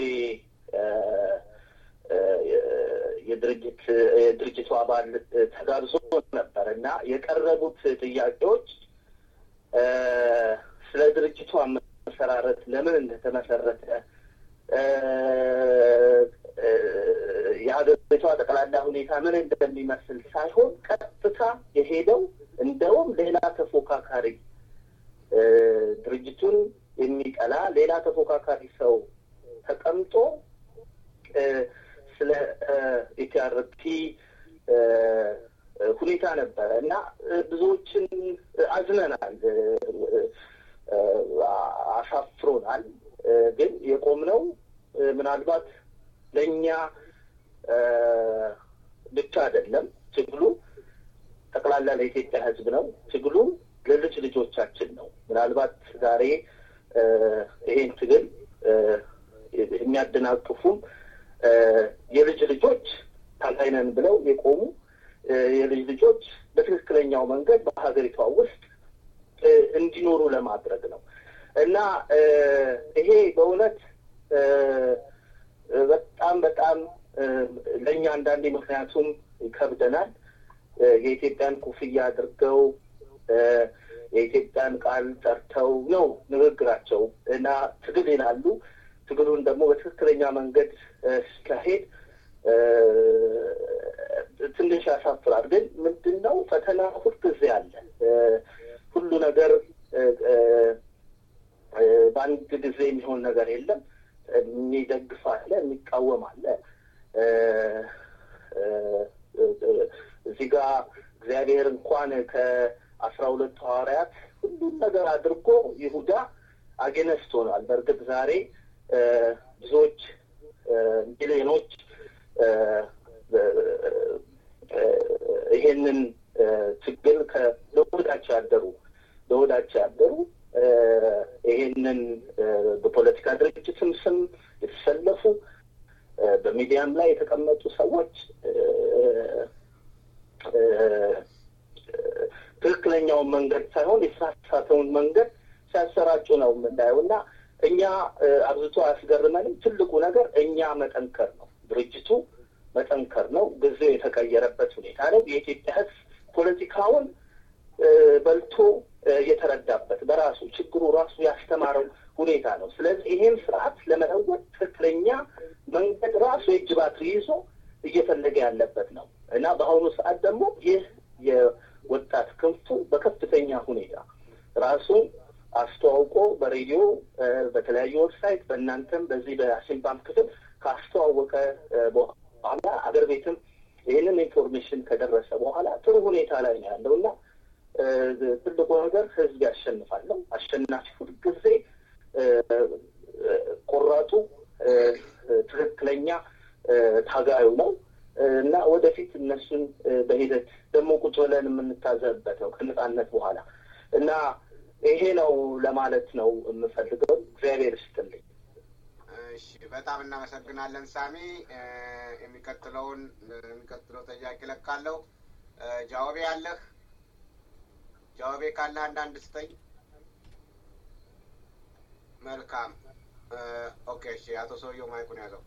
የድርጅት የድርጅቱ አባል ተጋብዞ ነበር እና የቀረቡት ጥያቄዎች ስለ ድርጅቱ አመሰራረት ለምን እንደተመሰረተ የሀገሪቷ ጠቅላላ ሁኔታ ምን እንደሚመስል ሳይሆን ቀጥታ የሄደው እንደውም ሌላ ተፎካካሪ ድርጅቱን የሚጠላ ሌላ ተፎካካሪ ሰው ተቀምጦ ስለ ኢቲአርፒ ሁኔታ ነበረ እና ብዙዎችን አዝነናል፣ አሳፍሮናል። ግን የቆምነው ምናልባት ለእኛ ብቻ አይደለም። ትግሉ ጠቅላላ ለኢትዮጵያ ሕዝብ ነው። ትግሉ ለልጅ ልጆቻችን ነው። ምናልባት ዛሬ ይሄን ትግል የሚያደናቅፉም የልጅ ልጆች ታጋይ ነን ብለው የቆሙ የልጅ ልጆች በትክክለኛው መንገድ በሀገሪቷ ውስጥ እንዲኖሩ ለማድረግ ነው እና ይሄ በእውነት በጣም በጣም ለእኛ አንዳንዴ ምክንያቱም ይከብደናል። የኢትዮጵያን ኩፍያ አድርገው የኢትዮጵያን ቃል ጠርተው ነው ንግግራቸው እና ትግል ይላሉ። ትግሉን ደግሞ በትክክለኛ መንገድ ሲካሄድ ትንሽ ያሳፍራል። ግን ምንድን ነው ፈተና ሁልጊዜ አለ። ሁሉ ነገር በአንድ ጊዜ የሚሆን ነገር የለም። የሚደግፍ አለ፣ የሚቃወም አለ። እዚህ ጋር እግዚአብሔር እንኳን ከአስራ ሁለቱ ሐዋርያት ሁሉን ነገር አድርጎ ይሁዳ አጌነስት ሆኗል። በእርግጥ ዛሬ ብዙዎች ሚሊዮኖች ይሄንን ችግር ለወዳቸው ያደሩ ለወዳቸው ያደሩ ይሄንን በፖለቲካ ድርጅትም ስም የተሰለፉ በሚዲያም ላይ የተቀመጡ ሰዎች ትክክለኛውን መንገድ ሳይሆን የተሳሳተውን መንገድ ሲያሰራጩ ነው የምናየው እና እኛ አብዝቶ አያስገርመንም። ትልቁ ነገር እኛ መጠንከር ነው፣ ድርጅቱ መጠንከር ነው። ጊዜው የተቀየረበት ሁኔታ ነው። የኢትዮጵያ ሕዝብ ፖለቲካውን በልቶ የተረዳበት በራሱ ችግሩ ራሱ ያስተማረው ሁኔታ ነው። ስለዚህ ይሄን ስርዓት ለመለወጥ ትክክለኛ መንገድ ራሱ የእጅ ባትሪ ይዞ እየፈለገ ያለበት ነው እና በአሁኑ ሰዓት ደግሞ ይህ የወጣት ክንፉ በከፍተኛ ሁኔታ ራሱን አስተዋውቆ በሬዲዮ በተለያዩ ዌብሳይት በእናንተም በዚህ በአሲምባም ክፍል ካስተዋወቀ በኋላ አገር ቤትም ይህንን ኢንፎርሜሽን ከደረሰ በኋላ ጥሩ ሁኔታ ላይ ነው ያለው እና ትልቁ ነገር ህዝብ ያሸንፋል ነው። አሸናፊ ሁልጊዜ ቆራጡ ትክክለኛ ታጋዩ ነው እና ወደፊት እነሱን በሂደት ደግሞ ቁጭ ብለን የምንታዘብበት ነው ከነጻነት በኋላ እና ይሄ ነው ለማለት ነው የምፈልገው። እግዚአብሔር ይስጥልኝ። እሺ፣ በጣም እናመሰግናለን ሳሚ። የሚቀጥለውን የሚቀጥለው ጥያቄ ለካለሁ። ጃዋቤ አለህ? ጃዋቤ ካለ አንዳንድ ስጠኝ። መልካም ኦኬ፣ እሺ፣ አቶ ሰውየው ማይኩን ያዘው።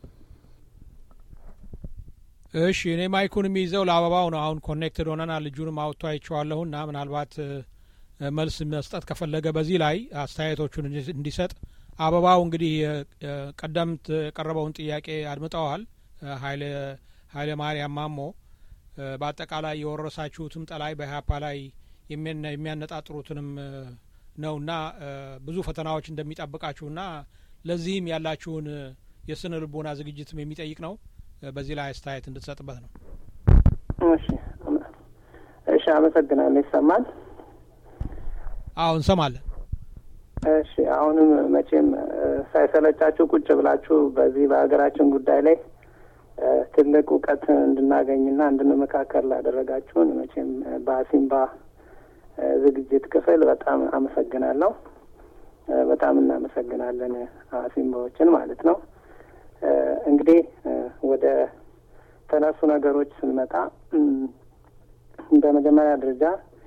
እሺ እኔ ማይኩን የሚይዘው ለአበባው ነው። አሁን ኮኔክትድ ሆነናል። ልጁንም አውጥቶ አይቼዋለሁ እና ምናልባት መልስ መስጠት ከፈለገ በዚህ ላይ አስተያየቶቹን እንዲሰጥ አበባው እንግዲህ ቀደምት የቀረበውን ጥያቄ አድምጠዋል። ሀይለ ሀይለ ማርያም ማሞ በአጠቃላይ የወረሳችሁትም ጠላይ በኢህአፓ ላይ የሚያነጣጥሩትንም ነውና ብዙ ፈተናዎች እንደሚጠብቃችሁና ለዚህም ያላችሁን የስነ ልቦና ዝግጅትም የሚጠይቅ ነው። በዚህ ላይ አስተያየት እንድትሰጥበት ነው። እሺ እሺ፣ አመሰግናለሁ። ይሰማል? አዎ እንሰማለን። እሺ፣ አሁንም መቼም ሳይሰለቻችሁ ቁጭ ብላችሁ በዚህ በሀገራችን ጉዳይ ላይ ትልቅ እውቀት እንድናገኝና እንድንመካከል ላደረጋችሁን መቼም በአሲምባ ዝግጅት ክፍል በጣም አመሰግናለሁ። በጣም እናመሰግናለን አሲምባዎችን ማለት ነው። እንግዲህ ወደ ተነሱ ነገሮች ስንመጣ በመጀመሪያ ደረጃ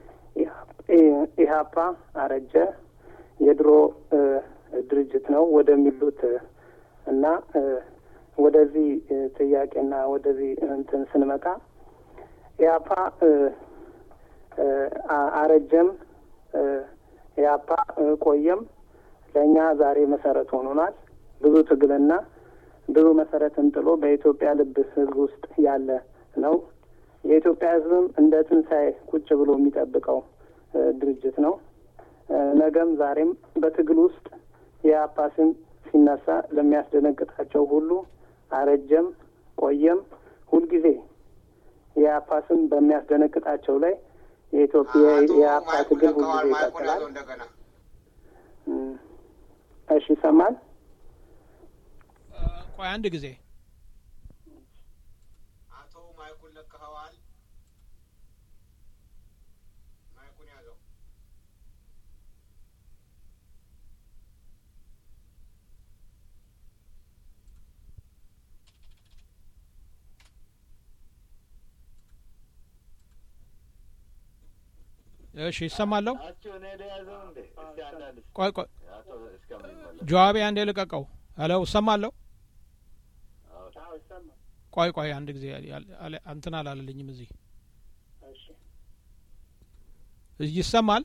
ኢህአፓ አረጀ የድሮ ድርጅት ነው ወደሚሉት እና ወደዚህ ጥያቄና ወደዚህ እንትን ስንመጣ ኢህአፓ አረጀም ኢህአፓ ቆየም ለእኛ ዛሬ መሰረት ሆኖናል። ብዙ ትግልና ብዙ መሰረትን ጥሎ በኢትዮጵያ ልብ ህዝብ ውስጥ ያለ ነው። የኢትዮጵያ ህዝብም እንደ ትንሣኤ ቁጭ ብሎ የሚጠብቀው ድርጅት ነው። ነገም ዛሬም በትግል ውስጥ የኢህአፓ ስም ሲነሳ ለሚያስደነግጣቸው ሁሉ አረጀም ቆየም ሁልጊዜ የኢህአፓ ስም በሚያስደነግጣቸው ላይ የኢትዮጵያ የኢህአፓ ትግል ሁልጊዜ ይቀጥላል። እሺ ይሰማል? ቆይ አንድ ጊዜ አቶ ማይኩን ለክኸዋል። ማይኩን ያዘው። እሺ ይሰማለሁ። ቆይ ቆይ ጀዋቢ አንዴ ልቀቀው። ሄሎ እሰማለሁ። ቆይ ቆይ አንድ ጊዜ እንትን አላለልኝም። እዚህ ይሰማል።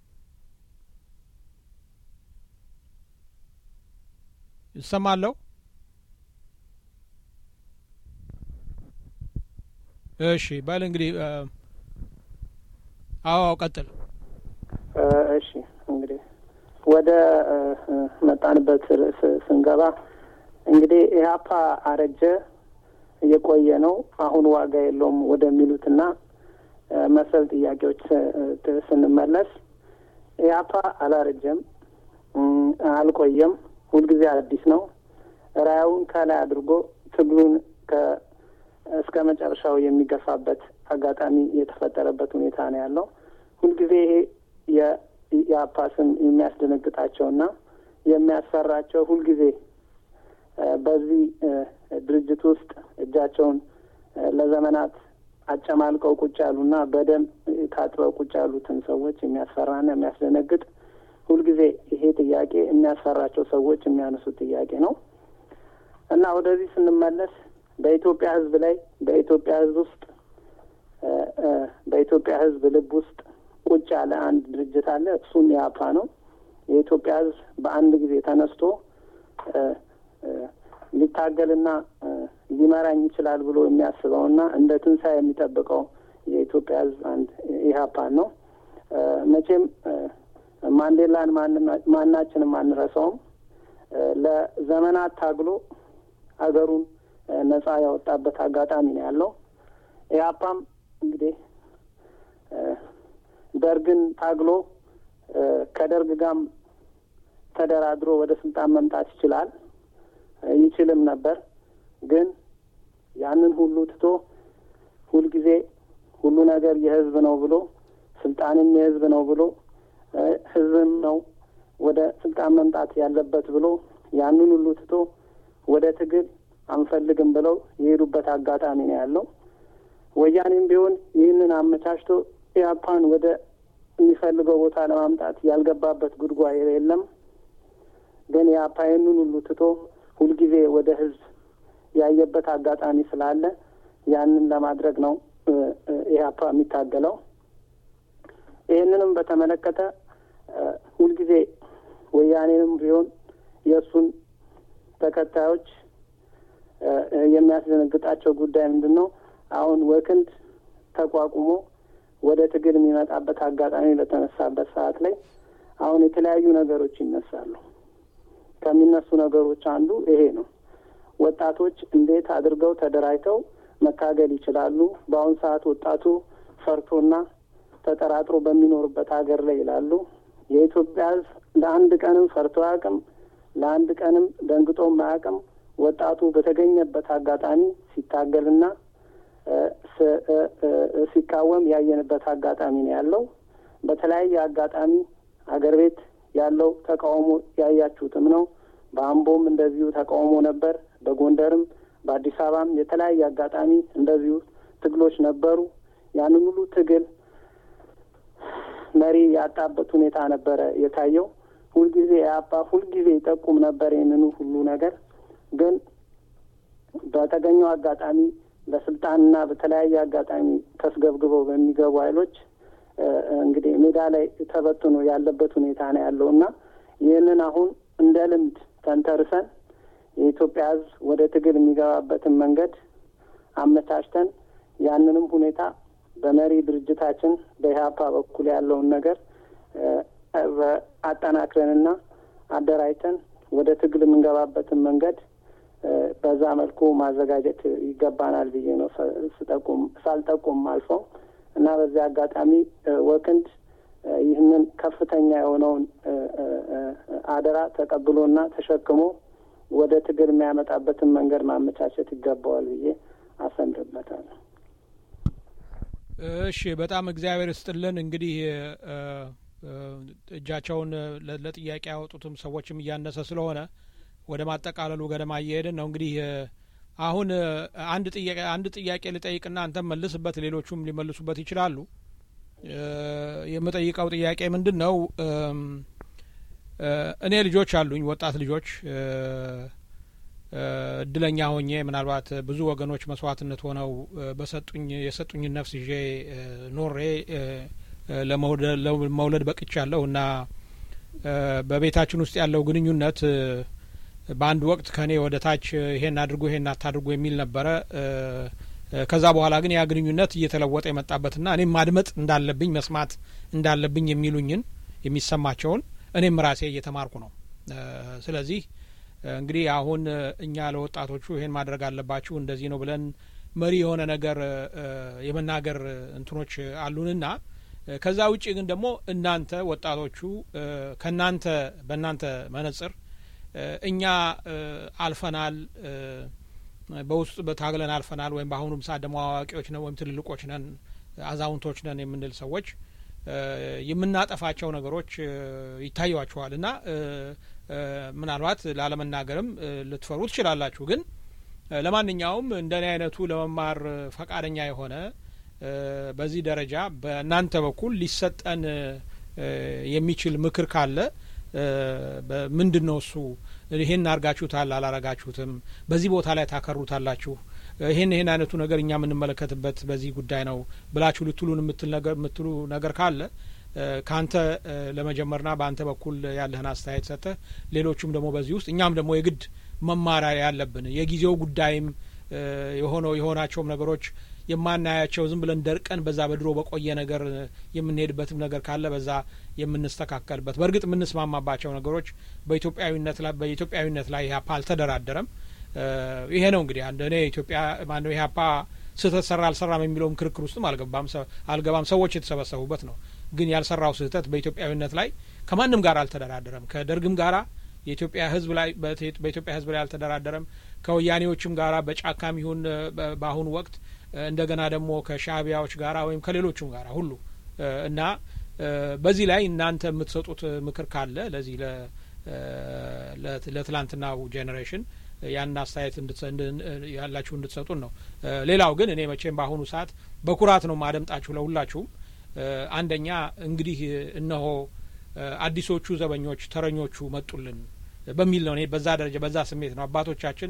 ይሰማለሁ። እሺ በል እንግዲህ አዎ ቀጥል። እሺ እንግዲህ ወደ መጣንበት ርዕስ ስንገባ እንግዲህ ኢህአፓ አረጀ እየቆየ ነው አሁን ዋጋ የለውም ወደሚሉትና መሰል ጥያቄዎች ስንመለስ ኢህአፓ አላረጀም፣ አልቆየም፣ ሁልጊዜ አዲስ ነው። ራያውን ከላይ አድርጎ ትግሉን እስከ መጨረሻው የሚገፋበት አጋጣሚ የተፈጠረበት ሁኔታ ነው ያለው። ሁልጊዜ ይሄ የኢህአፓ ስም የሚያስደነግጣቸውና የሚያስፈራቸው ሁልጊዜ በዚህ ድርጅት ውስጥ እጃቸውን ለዘመናት አጨማልቀው ቁጭ ያሉና በደም ታጥበው ቁጭ ያሉትን ሰዎች የሚያስፈራና የሚያስደነግጥ ሁልጊዜ ይሄ ጥያቄ የሚያስፈራቸው ሰዎች የሚያነሱት ጥያቄ ነው እና ወደዚህ ስንመለስ በኢትዮጵያ ሕዝብ ላይ በኢትዮጵያ ሕዝብ ውስጥ በኢትዮጵያ ሕዝብ ልብ ውስጥ ቁጭ ያለ አንድ ድርጅት አለ። እሱም ኢህአፓ ነው። የኢትዮጵያ ሕዝብ በአንድ ጊዜ ተነስቶ ሊታገልና ሊመራኝ ይችላል ብሎ የሚያስበውና እንደ ትንሣኤ የሚጠብቀው የኢትዮጵያ ሕዝብ አንድ ኢህአፓን ነው። መቼም ማንዴላን ማናችንም አንረሳውም። ለዘመናት ታግሎ ሀገሩን ነጻ ያወጣበት አጋጣሚ ነው ያለው። ኢህአፓም እንግዲህ ደርግን ታግሎ ከደርግ ጋም ተደራድሮ ወደ ስልጣን መምጣት ይችላል ይችልም ነበር። ግን ያንን ሁሉ ትቶ ሁልጊዜ ሁሉ ነገር የህዝብ ነው ብሎ ስልጣንም የህዝብ ነው ብሎ ህዝብም ነው ወደ ስልጣን መምጣት ያለበት ብሎ ያንን ሁሉ ትቶ ወደ ትግል አንፈልግም ብለው የሄዱበት አጋጣሚ ነው ያለው። ወያኔም ቢሆን ይህንን አመቻችቶ ኢህአፓን ወደ የሚፈልገው ቦታ ለማምጣት ያልገባበት ጉድጓድ የለም። ግን የአፓ ይህንን ሁሉ ትቶ ሁልጊዜ ወደ ህዝብ ያየበት አጋጣሚ ስላለ ያንን ለማድረግ ነው ኢህአፓ የሚታገለው። ይህንንም በተመለከተ ሁልጊዜ ወያኔንም ቢሆን የእሱን ተከታዮች የሚያስደነግጣቸው ጉዳይ ምንድን ነው? አሁን ወክንድ ተቋቁሞ ወደ ትግል የሚመጣበት አጋጣሚ በተነሳበት ሰዓት ላይ አሁን የተለያዩ ነገሮች ይነሳሉ። ከሚነሱ ነገሮች አንዱ ይሄ ነው። ወጣቶች እንዴት አድርገው ተደራጅተው መታገል ይችላሉ? በአሁኑ ሰዓት ወጣቱ ፈርቶና ተጠራጥሮ በሚኖርበት ሀገር ላይ ይላሉ። የኢትዮጵያ ሕዝብ ለአንድ ቀንም ፈርቶ አያውቅም። ለአንድ ቀንም ደንግጦም አያውቅም። ወጣቱ በተገኘበት አጋጣሚ ሲታገልና ሲቃወም ያየንበት አጋጣሚ ነው ያለው። በተለያየ አጋጣሚ አገር ቤት ያለው ተቃውሞ ያያችሁትም ነው። በአምቦም እንደዚሁ ተቃውሞ ነበር። በጎንደርም በአዲስ አበባም የተለያየ አጋጣሚ እንደዚሁ ትግሎች ነበሩ። ያንን ሁሉ ትግል መሪ ያጣበት ሁኔታ ነበረ የታየው። ሁልጊዜ የአባ ሁልጊዜ ይጠቁም ነበር ይህንኑ ሁሉ ነገር ግን በተገኘው አጋጣሚ በስልጣንና በተለያየ አጋጣሚ ተስገብግበው በሚገቡ ኃይሎች እንግዲህ ሜዳ ላይ ተበትኖ ያለበት ሁኔታ ነው ያለው እና ይህንን አሁን እንደ ልምድ ተንተርሰን የኢትዮጵያ ሕዝብ ወደ ትግል የሚገባበትን መንገድ አመቻችተን ያንንም ሁኔታ በመሪ ድርጅታችን በኢህአፓ በኩል ያለውን ነገር አጠናክረንና አደራጅተን ወደ ትግል የምንገባበትን መንገድ በዛ መልኩ ማዘጋጀት ይገባናል ብዬ ነው ስጠቁም ሳልጠቁም አልፈው እና በዚህ አጋጣሚ ወክንድ ይህንን ከፍተኛ የሆነውን አደራ ተቀብሎና ተሸክሞ ወደ ትግል የሚያመጣበትን መንገድ ማመቻቸት ይገባዋል ብዬ አሰምርበታለሁ። እሺ፣ በጣም እግዚአብሔር ይስጥልን። እንግዲህ እጃቸውን ለጥያቄ ያወጡትም ሰዎችም እያነሰ ስለሆነ ወደ ማጠቃለሉ ገደማ እየሄድን ነው። እንግዲህ አሁን አንድ ጥያቄ አንድ ጥያቄ ልጠይቅና አንተም መልስበት፣ ሌሎቹም ሊመልሱበት ይችላሉ። የምጠይቀው ጥያቄ ምንድን ነው? እኔ ልጆች አሉኝ፣ ወጣት ልጆች እድለኛ ሆኜ ምናልባት ብዙ ወገኖች መስዋዕትነት ሆነው በሰጡኝ የሰጡኝን ነፍስ ይዤ ኖሬ ለመውለድ በቅቻለሁ እና በቤታችን ውስጥ ያለው ግንኙነት በአንድ ወቅት ከእኔ ወደ ታች ይሄን አድርጉ ይሄን አታድርጉ የሚል ነበረ። ከዛ በኋላ ግን ያ ግንኙነት እየተለወጠ የመጣበትና እኔም ማድመጥ እንዳለብኝ መስማት እንዳለብኝ የሚሉኝን የሚሰማቸውን እኔም ራሴ እየተማርኩ ነው። ስለዚህ እንግዲህ አሁን እኛ ለወጣቶቹ ይሄን ማድረግ አለባችሁ እንደዚህ ነው ብለን መሪ የሆነ ነገር የመናገር እንትኖች አሉንና ከዛ ውጭ ግን ደግሞ እናንተ ወጣቶቹ ከእናንተ በእናንተ መነጽር እኛ አልፈናል፣ በውስጥ በታግለን አልፈናል፣ ወይም በአሁኑም ሰዓት ደግሞ አዋቂዎች ነን ወይም ትልልቆች ነን፣ አዛውንቶች ነን የምንል ሰዎች የምናጠፋቸው ነገሮች ይታዩዋችኋል እና ምናልባት ላለመናገርም ልትፈሩ ትችላላችሁ። ግን ለማንኛውም እንደኔ አይነቱ ለመማር ፈቃደኛ የሆነ በዚህ ደረጃ በእናንተ በኩል ሊሰጠን የሚችል ምክር ካለ ምንድን ነው እሱ? ይሄን አርጋችሁታል አላረጋችሁትም? በዚህ ቦታ ላይ ታከሩታላችሁ? ይሄን ይሄን አይነቱ ነገር እኛ የምንመለከትበት በዚህ ጉዳይ ነው ብላችሁ ልትሉን የምትሉ ነገር ካለ ከአንተ ለመጀመርና በአንተ በኩል ያለህን አስተያየት ሰጥተህ ሌሎቹም ደግሞ በዚህ ውስጥ እኛም ደግሞ የግድ መማሪያ ያለብን የጊዜው ጉዳይም የሆነው የሆናቸውም ነገሮች የማናያቸው ዝም ብለን ደርቀን በዛ በድሮ በቆየ ነገር የምንሄድበትም ነገር ካለ በዛ የምንስተካከልበት በእርግጥ የምንስማማባቸው ነገሮች በኢትዮጵያዊነት ላይ በኢትዮጵያዊነት ላይ ኢህአፓ አልተደራደረም። ይሄ ነው እንግዲህ አንድ እኔ ኢትዮጵያ ማነው ኢህአፓ ስህተት ሰራ አልሰራም የሚለውም ክርክር ውስጥም አልገባም አልገባም። ሰዎች የተሰበሰቡበት ነው። ግን ያልሰራው ስህተት በኢትዮጵያዊነት ላይ ከማንም ጋር አልተደራደረም። ከደርግም ጋራ የኢትዮጵያ ሕዝብ ላይ በኢትዮጵያ ሕዝብ ላይ አልተደራደረም። ከወያኔዎችም ጋራ በጫካም ይሁን በአሁኑ ወቅት እንደገና ደግሞ ከሻእቢያዎች ጋራ ወይም ከሌሎቹም ጋራ ሁሉ እና በዚህ ላይ እናንተ የምትሰጡት ምክር ካለ ለዚህ ለትላንትናው ጄኔሬሽን ያን አስተያየት ያላችሁ እንድትሰጡን ነው። ሌላው ግን እኔ መቼም በአሁኑ ሰዓት በኩራት ነው ማደምጣችሁ ለሁላችሁም። አንደኛ እንግዲህ እነሆ አዲሶቹ ዘበኞች ተረኞቹ መጡልን። በሚል ነው። እኔ በዛ ደረጃ በዛ ስሜት ነው አባቶቻችን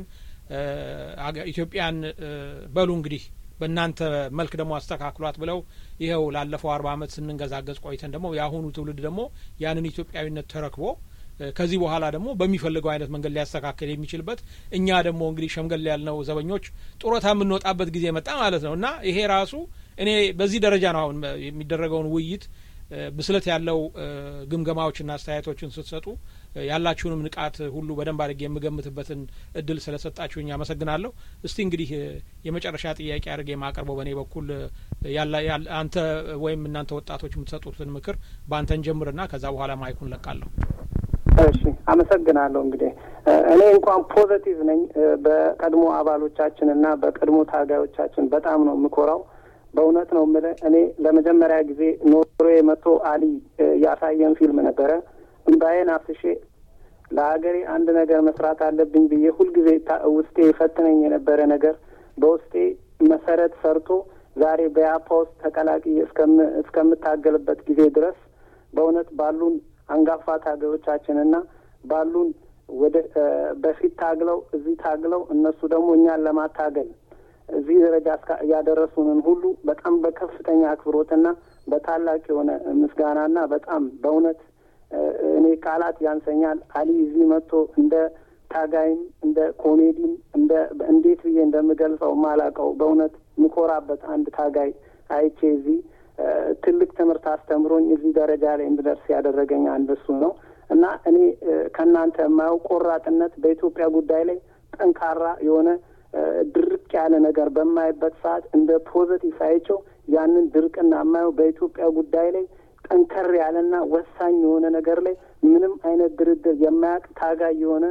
ኢትዮጵያን በሉ እንግዲህ በእናንተ መልክ ደግሞ አስተካክሏት ብለው ይኸው ላለፈው አርባ ዓመት ስንንገዛገዝ ቆይተን ደግሞ የአሁኑ ትውልድ ደግሞ ያንን ኢትዮጵያዊነት ተረክቦ ከዚህ በኋላ ደግሞ በሚፈልገው አይነት መንገድ ሊያስተካክል የሚችልበት እኛ ደግሞ እንግዲህ ሸምገል ያልነው ዘበኞች ጡረታ የምንወጣበት ጊዜ መጣ ማለት ነው እና ይሄ ራሱ እኔ በዚህ ደረጃ ነው አሁን የሚደረገውን ውይይት ብስለት ያለው ግምገማዎችና አስተያየቶችን ስትሰጡ ያላችሁንም ንቃት ሁሉ በደንብ አድርጌ የምገምትበትን እድል ስለሰጣችሁኝ አመሰግናለሁ። እስቲ እንግዲህ የመጨረሻ ጥያቄ አድርጌ የማቀርበው በእኔ በኩል አንተ ወይም እናንተ ወጣቶች የምትሰጡትን ምክር በአንተን ጀምርና ከዛ በኋላ ማይኩን ለቃለሁ። እሺ፣ አመሰግናለሁ። እንግዲህ እኔ እንኳን ፖዘቲቭ ነኝ። በቀድሞ አባሎቻችን እና በቀድሞ ታጋዮቻችን በጣም ነው የምኮራው። በእውነት ነው የምልህ። እኔ ለመጀመሪያ ጊዜ ኖርዌይ መጥቶ አሊ ያሳየን ፊልም ነበረ። እምባዬን አፍስሼ ለሀገሬ አንድ ነገር መስራት አለብኝ ብዬ ሁልጊዜ ውስጤ ፈትነኝ የነበረ ነገር በውስጤ መሰረት ሰርቶ ዛሬ በያፓ ውስጥ ተቀላቅዬ እስከምታገልበት ጊዜ ድረስ በእውነት ባሉን አንጋፋ ታጋዮቻችንና ባሉን ወደ በፊት ታግለው እዚህ ታግለው እነሱ ደግሞ እኛን ለማታገል እዚህ ደረጃ ያደረሱንን ሁሉ በጣም በከፍተኛ አክብሮትና በታላቅ የሆነ ምስጋናና በጣም በእውነት እኔ ቃላት ያንሰኛል። አሊ እዚህ መጥቶ እንደ ታጋይም እንደ ኮሜዲም እንደ እንዴት ብዬ እንደምገልጸው ማላቀው በእውነት ምኮራበት አንድ ታጋይ አይቼ እዚህ ትልቅ ትምህርት አስተምሮኝ እዚህ ደረጃ ላይ እንድደርስ ያደረገኝ አንድ እሱ ነው እና እኔ ከእናንተ የማየው ቆራጥነት በኢትዮጵያ ጉዳይ ላይ ጠንካራ የሆነ ድርቅ ያለ ነገር በማይበት ሰዓት እንደ ፖዘቲቭ አይቸው ያንን ድርቅና የማየው በኢትዮጵያ ጉዳይ ላይ ጠንከር ያለና ወሳኝ የሆነ ነገር ላይ ምንም አይነት ድርድር የማያውቅ ታጋይ የሆነ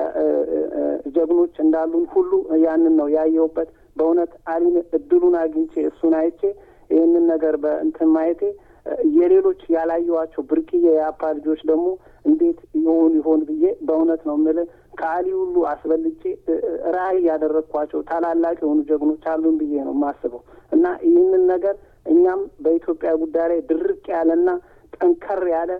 ጀግኖች እንዳሉን ሁሉ ያንን ነው ያየሁበት። በእውነት አሊን እድሉን አግኝቼ እሱን አይቼ ይህንን ነገር በእንትን ማየቴ የሌሎች ያላየዋቸው ብርቅዬ የአፓ ልጆች ደግሞ እንዴት ይሆን ይሆን ብዬ በእውነት ነው የምልህ ከአሊ ሁሉ አስበልጬ ራዕይ ያደረግኳቸው ታላላቅ የሆኑ ጀግኖች አሉን ብዬ ነው የማስበው እና ይህንን ነገር እኛም በኢትዮጵያ ጉዳይ ላይ ድርቅ ያለና ጠንከር ያለ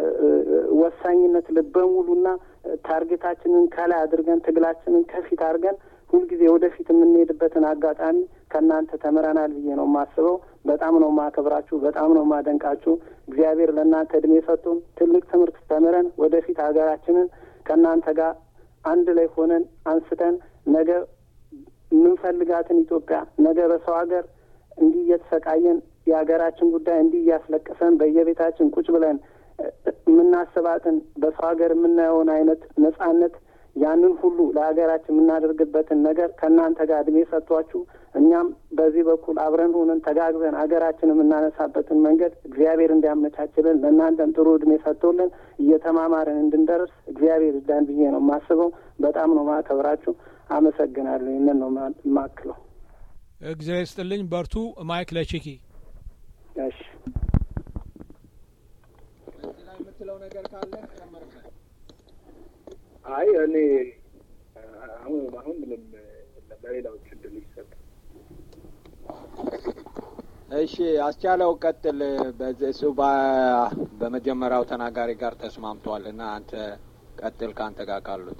ወሳኝነት ልበ ሙሉና ታርጌታችንን ከላይ አድርገን ትግላችንን ከፊት አድርገን ሁልጊዜ ወደፊት የምንሄድበትን አጋጣሚ ከእናንተ ተምረናል ብዬ ነው የማስበው። በጣም ነው ማከብራችሁ፣ በጣም ነው ማደንቃችሁ። እግዚአብሔር ለእናንተ እድሜ ሰጥቶን ትልቅ ትምህርት ተምረን ወደፊት ሀገራችንን ከእናንተ ጋር አንድ ላይ ሆነን አንስተን ነገ የምንፈልጋትን ኢትዮጵያ ነገ በሰው ሀገር እንዲህ እየተሰቃየን የሀገራችን ጉዳይ እንዲህ እያስለቀሰን በየቤታችን ቁጭ ብለን የምናስባትን በሰው ሀገር የምናየውን አይነት ነጻነት ያንን ሁሉ ለሀገራችን የምናደርግበትን ነገር ከእናንተ ጋር እድሜ ሰጥቷችሁ እኛም በዚህ በኩል አብረን ሆነን ተጋግዘን ሀገራችን የምናነሳበትን መንገድ እግዚአብሔር እንዲያመቻችልን ለእናንተም ጥሩ እድሜ ሰጥቶልን እየተማማርን እንድንደርስ እግዚአብሔር ይርዳን ብዬ ነው የማስበው። በጣም ነው ማከብራችሁ። አመሰግናለሁ። ይህንን ነው የማክለው። እግዚአብሔር ይስጥልኝ። በርቱ። ማይክ ለቺኪ። እሺ የምትለው ነገር ካለ ጨመርበት። አይ እኔ አሁን አሁን ምንም ለሌላዎች እድል ይሰጥ። እሺ አስቻለው ቀጥል። እሱ በመጀመሪያው ተናጋሪ ጋር ተስማምቷል እና አንተ ቀጥል ከአንተ ጋር ካሉት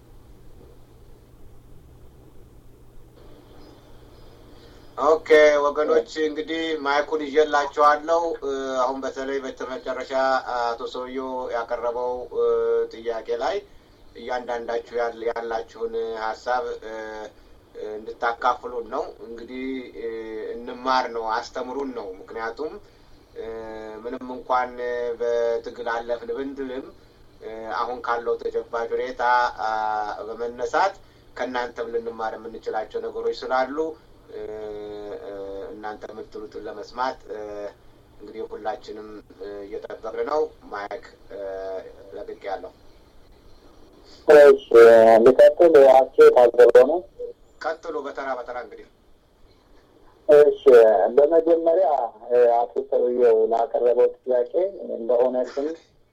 ኦኬ ወገኖች እንግዲህ ማይኩን ይዤላችኋለሁ። አሁን በተለይ በመጨረሻ አቶ ሰውየው ያቀረበው ጥያቄ ላይ እያንዳንዳችሁ ያላችሁን ሀሳብ እንድታካፍሉን ነው። እንግዲህ እንማር ነው፣ አስተምሩን ነው። ምክንያቱም ምንም እንኳን በትግል አለፍን ብንልም አሁን ካለው ተጨባጭ ሁኔታ በመነሳት ከእናንተም ልንማር የምንችላቸው ነገሮች ስላሉ እናንተ የምትሉትን ለመስማት እንግዲህ ሁላችንም እየጠበቅን ነው። ማይክ ለቅቅ ያለው ልቀጥል። አቼ ታዘበ ነው። ቀጥሉ በተራ በተራ እንግዲህ እሺ፣ በመጀመሪያ አቶ ሰውየው ላቀረበው ጥያቄ በእውነትም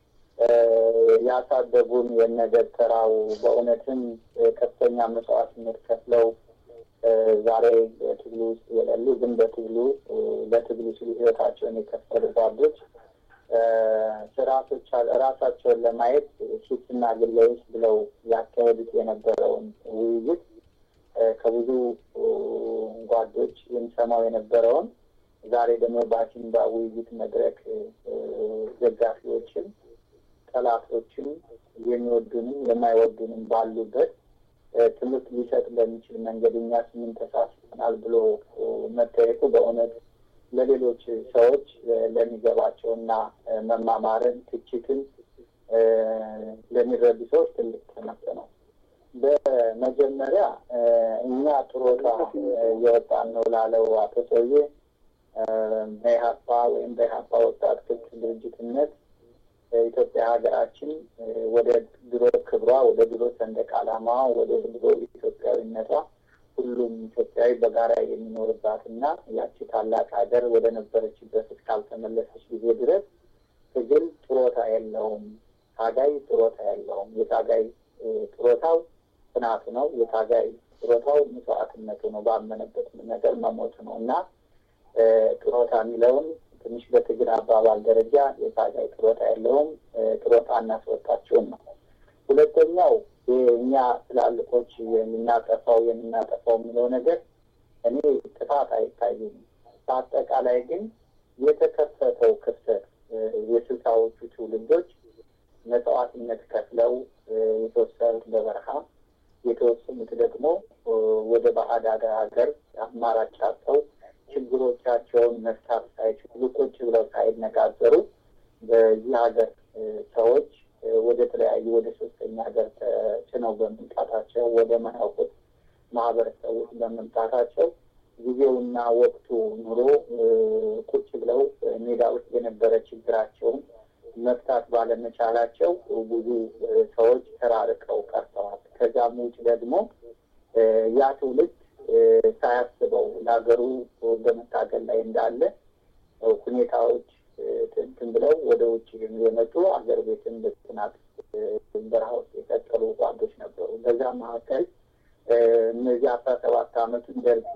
ያሳደጉን የነገድ ተራው በእውነትም ከፍተኛ መስዋዕትነት ከፍለው ዛሬ በትግሉ ውስጥ የሌሉ ግን በትግሉ ለትግሉ ሲሉ ህይወታቸውን የከፈሉ ጓዶች ስርዓቶች ራሳቸውን ለማየት ሱትና ግለውስ ብለው ያካሄዱት የነበረውን ውይይት ከብዙ ጓዶች የሚሰማው የነበረውን ዛሬ ደግሞ በአሲምባ ውይይት መድረክ ደጋፊዎችም ጠላቶችም የሚወዱንም የማይወዱንም ባሉበት ትምህርት ሊሰጥ በሚችል መንገድ እኛ ስምን ተሳስበናል ብሎ መጠየቁ በእውነት ለሌሎች ሰዎች ለሚገባቸውና መማማርን፣ ትችትን ለሚረዱ ሰዎች ትልቅ ትምህርት ነው። በመጀመሪያ እኛ ጥሮታ የወጣን ነው ላለው አቶ ሰውዬ በኢህአፓ ወይም በኢህአፓ ወጣት ክፍት ድርጅትነት ኢትዮጵያ ሀገራችን ወደ ድሮ ክብሯ፣ ወደ ድሮ ሰንደቅ ዓላማ፣ ወደ ድሮ ኢትዮጵያዊነቷ ሁሉም ኢትዮጵያዊ በጋራ የሚኖርባት እና ያቺ ታላቅ ሀገር ወደ ነበረችበት እስካልተመለሰች ጊዜ ድረስ ትግል ጥሮታ የለውም። ታጋይ ጥሮታ የለውም። የታጋይ ጥሮታው ጽናቱ ነው። የታጋይ ጥሮታው መስዋዕትነቱ ነው። ባመነበት ነገር መሞቱ ነው እና ጥሮታ የሚለውን ትንሽ በትግል አባባል ደረጃ የታጋይ ጥሮታ የለውም። ጥሮታ እናስወጣቸውን ነው። ሁለተኛው እኛ ትላልቆች የምናጠፋው የምናጠፋው የሚለው ነገር እኔ ጥፋት አይታይም። በአጠቃላይ ግን የተከፈተው ክፍተት የስልሳዎቹ ትውልዶች መስዋዕትነት ከፍለው የተወሰኑት በበረሃ የተወሰኑት ደግሞ ወደ ባዕድ ሀገር አማራጭ አጥተው ችግሮቻቸውን መፍታት ሳይችሉ ቁጭ ብለው ሳይነጋገሩ በዚህ ሀገር ሰዎች ወደ ተለያዩ ወደ ሶስተኛ ሀገር ተጭነው በመምጣታቸው ወደ ማያውቁት ማህበረሰብ ውስጥ በመምጣታቸው ጊዜውና ወቅቱ ኑሮ ቁጭ ብለው ሜዳ ውስጥ የነበረ ችግራቸውን መፍታት ባለመቻላቸው ብዙ ሰዎች ተራርቀው ቀርተዋል። ከዛም ውጭ ደግሞ ያ ትውልድ ሳያስበው ለሀገሩ በመታገል ላይ እንዳለ ሁኔታዎች እንትን ብለው ወደ ውጭ የመጡ አገር ቤትን በጥናት በረሃ ውስጥ የቀጠሉ ጓዶች ነበሩ። በዛ መካከል እነዚህ አስራ ሰባት አመቱን ደርግ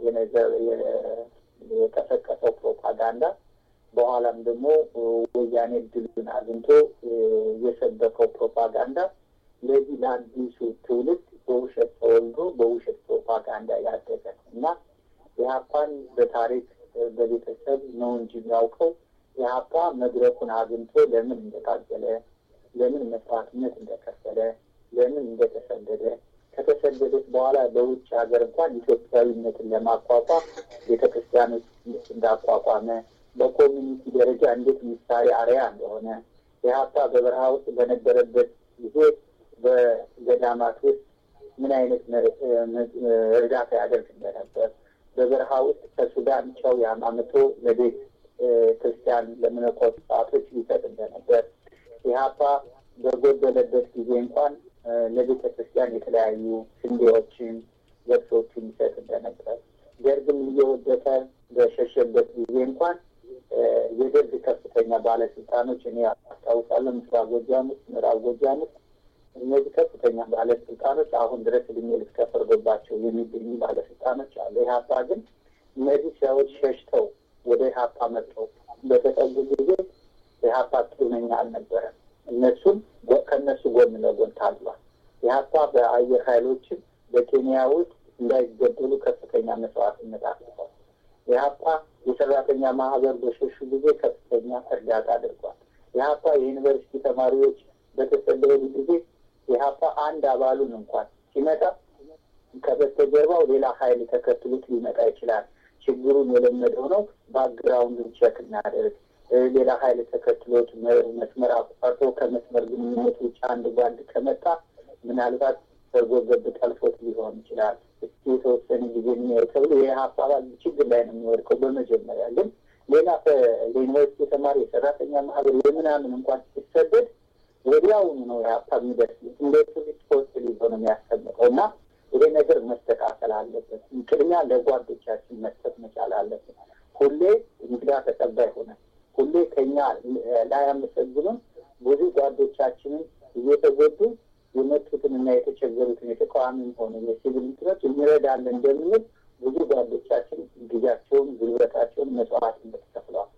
የቀሰቀሰው ፕሮፓጋንዳ በኋላም ደግሞ ወያኔ ድሉን አግኝቶ የሰበከው ፕሮፓጋንዳ ለዚህ ለአዲሱ ትውልድ በውሸት ተወልዶ በውሸት ፕሮፓጋንዳ ያደገ ነው እና ኢህአፓን በታሪክ በቤተሰብ ነው እንጂ የሚያውቀው ኢህአፓ መድረኩን አግኝቶ ለምን እንደታገለ፣ ለምን መስዋዕትነት እንደከፈለ፣ ለምን እንደተሰደደ ከተሰደደች በኋላ በውጭ ሀገር እንኳን ኢትዮጵያዊነትን ለማቋቋም ቤተ ክርስቲያኖች እንዳቋቋመ በኮሚኒቲ ደረጃ እንዴት ምሳሌ አርያ እንደሆነ ኢህአፓ በበረሃ ውስጥ በነበረበት ጊዜ በገዳማት ውስጥ ምን አይነት እርዳታ ያደርግ እንደነበር በበረሃ ውስጥ ከሱዳን ጨው ያማምቶ ለቤት ክርስቲያን ለመነኮስ ሰዓቶች ሊሰጥ እንደነበር ኢህአፓ በጎደለበት ጊዜ እንኳን ለቤተ ክርስቲያን የተለያዩ ስንዴዎችን፣ ገብሶችን ይሰጥ እንደነበር ደርግም እየወደቀ በሸሸበት ጊዜ እንኳን የደርግ ከፍተኛ ባለስልጣኖች እኔ አስታውሳለሁ፣ ምስራቅ ጎጃም ውስጥ፣ ምዕራብ ጎጃም ውስጥ እነዚህ ከፍተኛ ባለስልጣኖች አሁን ድረስ እድሜ ልክ ተፈርዶባቸው የሚገኙ ባለስልጣኖች አሉ። ኢህአፓ ግን እነዚህ ሰዎች ሸሽተው ወደ ኢህአፓ መጥተው በተጠጉ ጊዜ ኢህአፓ ጥሩነኛ አልነበረም። እነሱም ከእነሱ ጎን ለጎን ታግሏል። ኢህአፓ በአየር ኃይሎችን በኬንያ ውስጥ እንዳይገደሉ ከፍተኛ መስዋዕትነት አድርጓል። ኢህአፓ የሰራተኛ ማህበር በሸሹ ጊዜ ከፍተኛ እርዳታ አድርጓል። ኢህአፓ የዩኒቨርሲቲ ተማሪዎች በተሰደዱ ጊዜ ኢህአፓ አንድ አባሉን እንኳን ሲመጣ ከበስተጀርባው ሌላ ኃይል ተከትሎት ሊመጣ ይችላል። ችግሩን የለመደው ነው። ባክግራውንዱን ቼክ እናደርግ። ሌላ ኃይል ተከትሎት መስመር አቋርጦ ከመስመር ግንኙነት ውጭ አንድ ጓድ ከመጣ ምናልባት ሰርጎ ገብ ጠልፎት ሊሆን ይችላል። እስኪ የተወሰነ ጊዜ የሚያይ ተብሎ ይህ አባባል ችግር ላይ ነው የሚወድቀው። በመጀመሪያ ግን ሌላ የዩኒቨርሲቲ ተማሪ የሰራተኛ ማህበር የምናምን እንኳን ሲሰደድ ወዲያውኑ ነው የሀብታ የሚደርስ እንደ ቱሪስት ፖስት ሊዞ ነው የሚያስቀምጠው እና ይሄ ነገር መስተካከል አለበት። ቅድሚያ ለጓዶቻችን መስጠት መቻል አለበት። ሁሌ እንግዳ ተቀባይ ሆነ ሁሌ ከኛ ላያመሰግኑን ብዙ ጓዶቻችንን እየተጎዱ የመጡትን እና የተቸገሩትን የተቃዋሚም ሆነ የሲቪል እንትኖች እንረዳለን እንደምንል ብዙ ጓዶቻችን ጊዜያቸውን፣ ጉልበታቸውን መስዋዕትነት ከፍለዋል። በኬ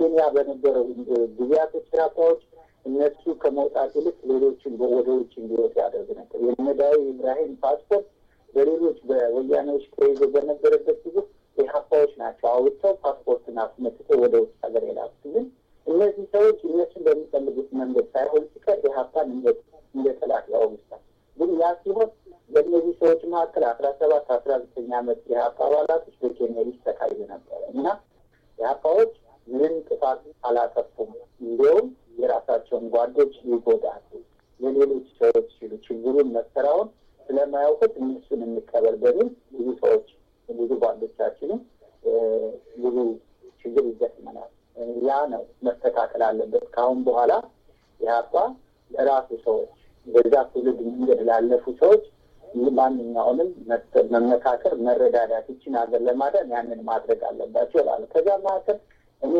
በኬንያ በነበረው ጊዜያቶች ኢህአፓዎች እነሱ ከመውጣት ይልቅ ሌሎችን ወደ ውጭ እንዲወጡ ያደርግ ነበር። የነዳዊ ኢብራሂም ፓስፖርት በሌሎች በወያኔዎች ተይዞ በነበረበት ጊዜ ኢህአፓዎች ናቸው አውጥተው ፓስፖርትን አስመትተው ወደ ውጭ ሀገር የላኩት። ግን እነዚህ ሰዎች እነሱን በሚፈልጉት መንገድ ሳይሆን ሲቀር ኢህአፓን እንደ ጠላት ያወግዛል። ግን ያ ሲሆን በእነዚህ ሰዎች መካከል አስራ ሰባት አስራ ዘጠኝ ዓመት የኢህአፓ አባላቶች በኬንያ ይሰቃዩ ነበረ እና ኢህአፓዎች ምንም ጥፋት አላጠፉም። እንዲሁም የራሳቸውን ጓዶች ይጎዳሉ። የሌሎች ሰዎች ሲሉ ችግሩን መሰራውን ስለማያውቁት እነሱን እንቀበል በሚል ብዙ ሰዎች ብዙ ጓዶቻችንም ብዙ ችግር ይገጥመናል። ያ ነው መስተካከል አለበት። ከአሁን በኋላ ኢህአፓ ለራሱ ሰዎች በዛ ትውልድ መንገድ ላለፉ ሰዎች ማንኛውንም መመካከር፣ መረዳዳት ይችን ሀገር ለማዳን ያንን ማድረግ አለባቸው ይላሉ። ከዛ መካከል እኔ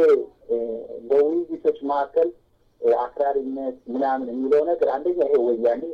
በውይይቶች መካከል አክራሪነት ምናምን የሚለው ነገር አንደኛ ይሄ ወያኔ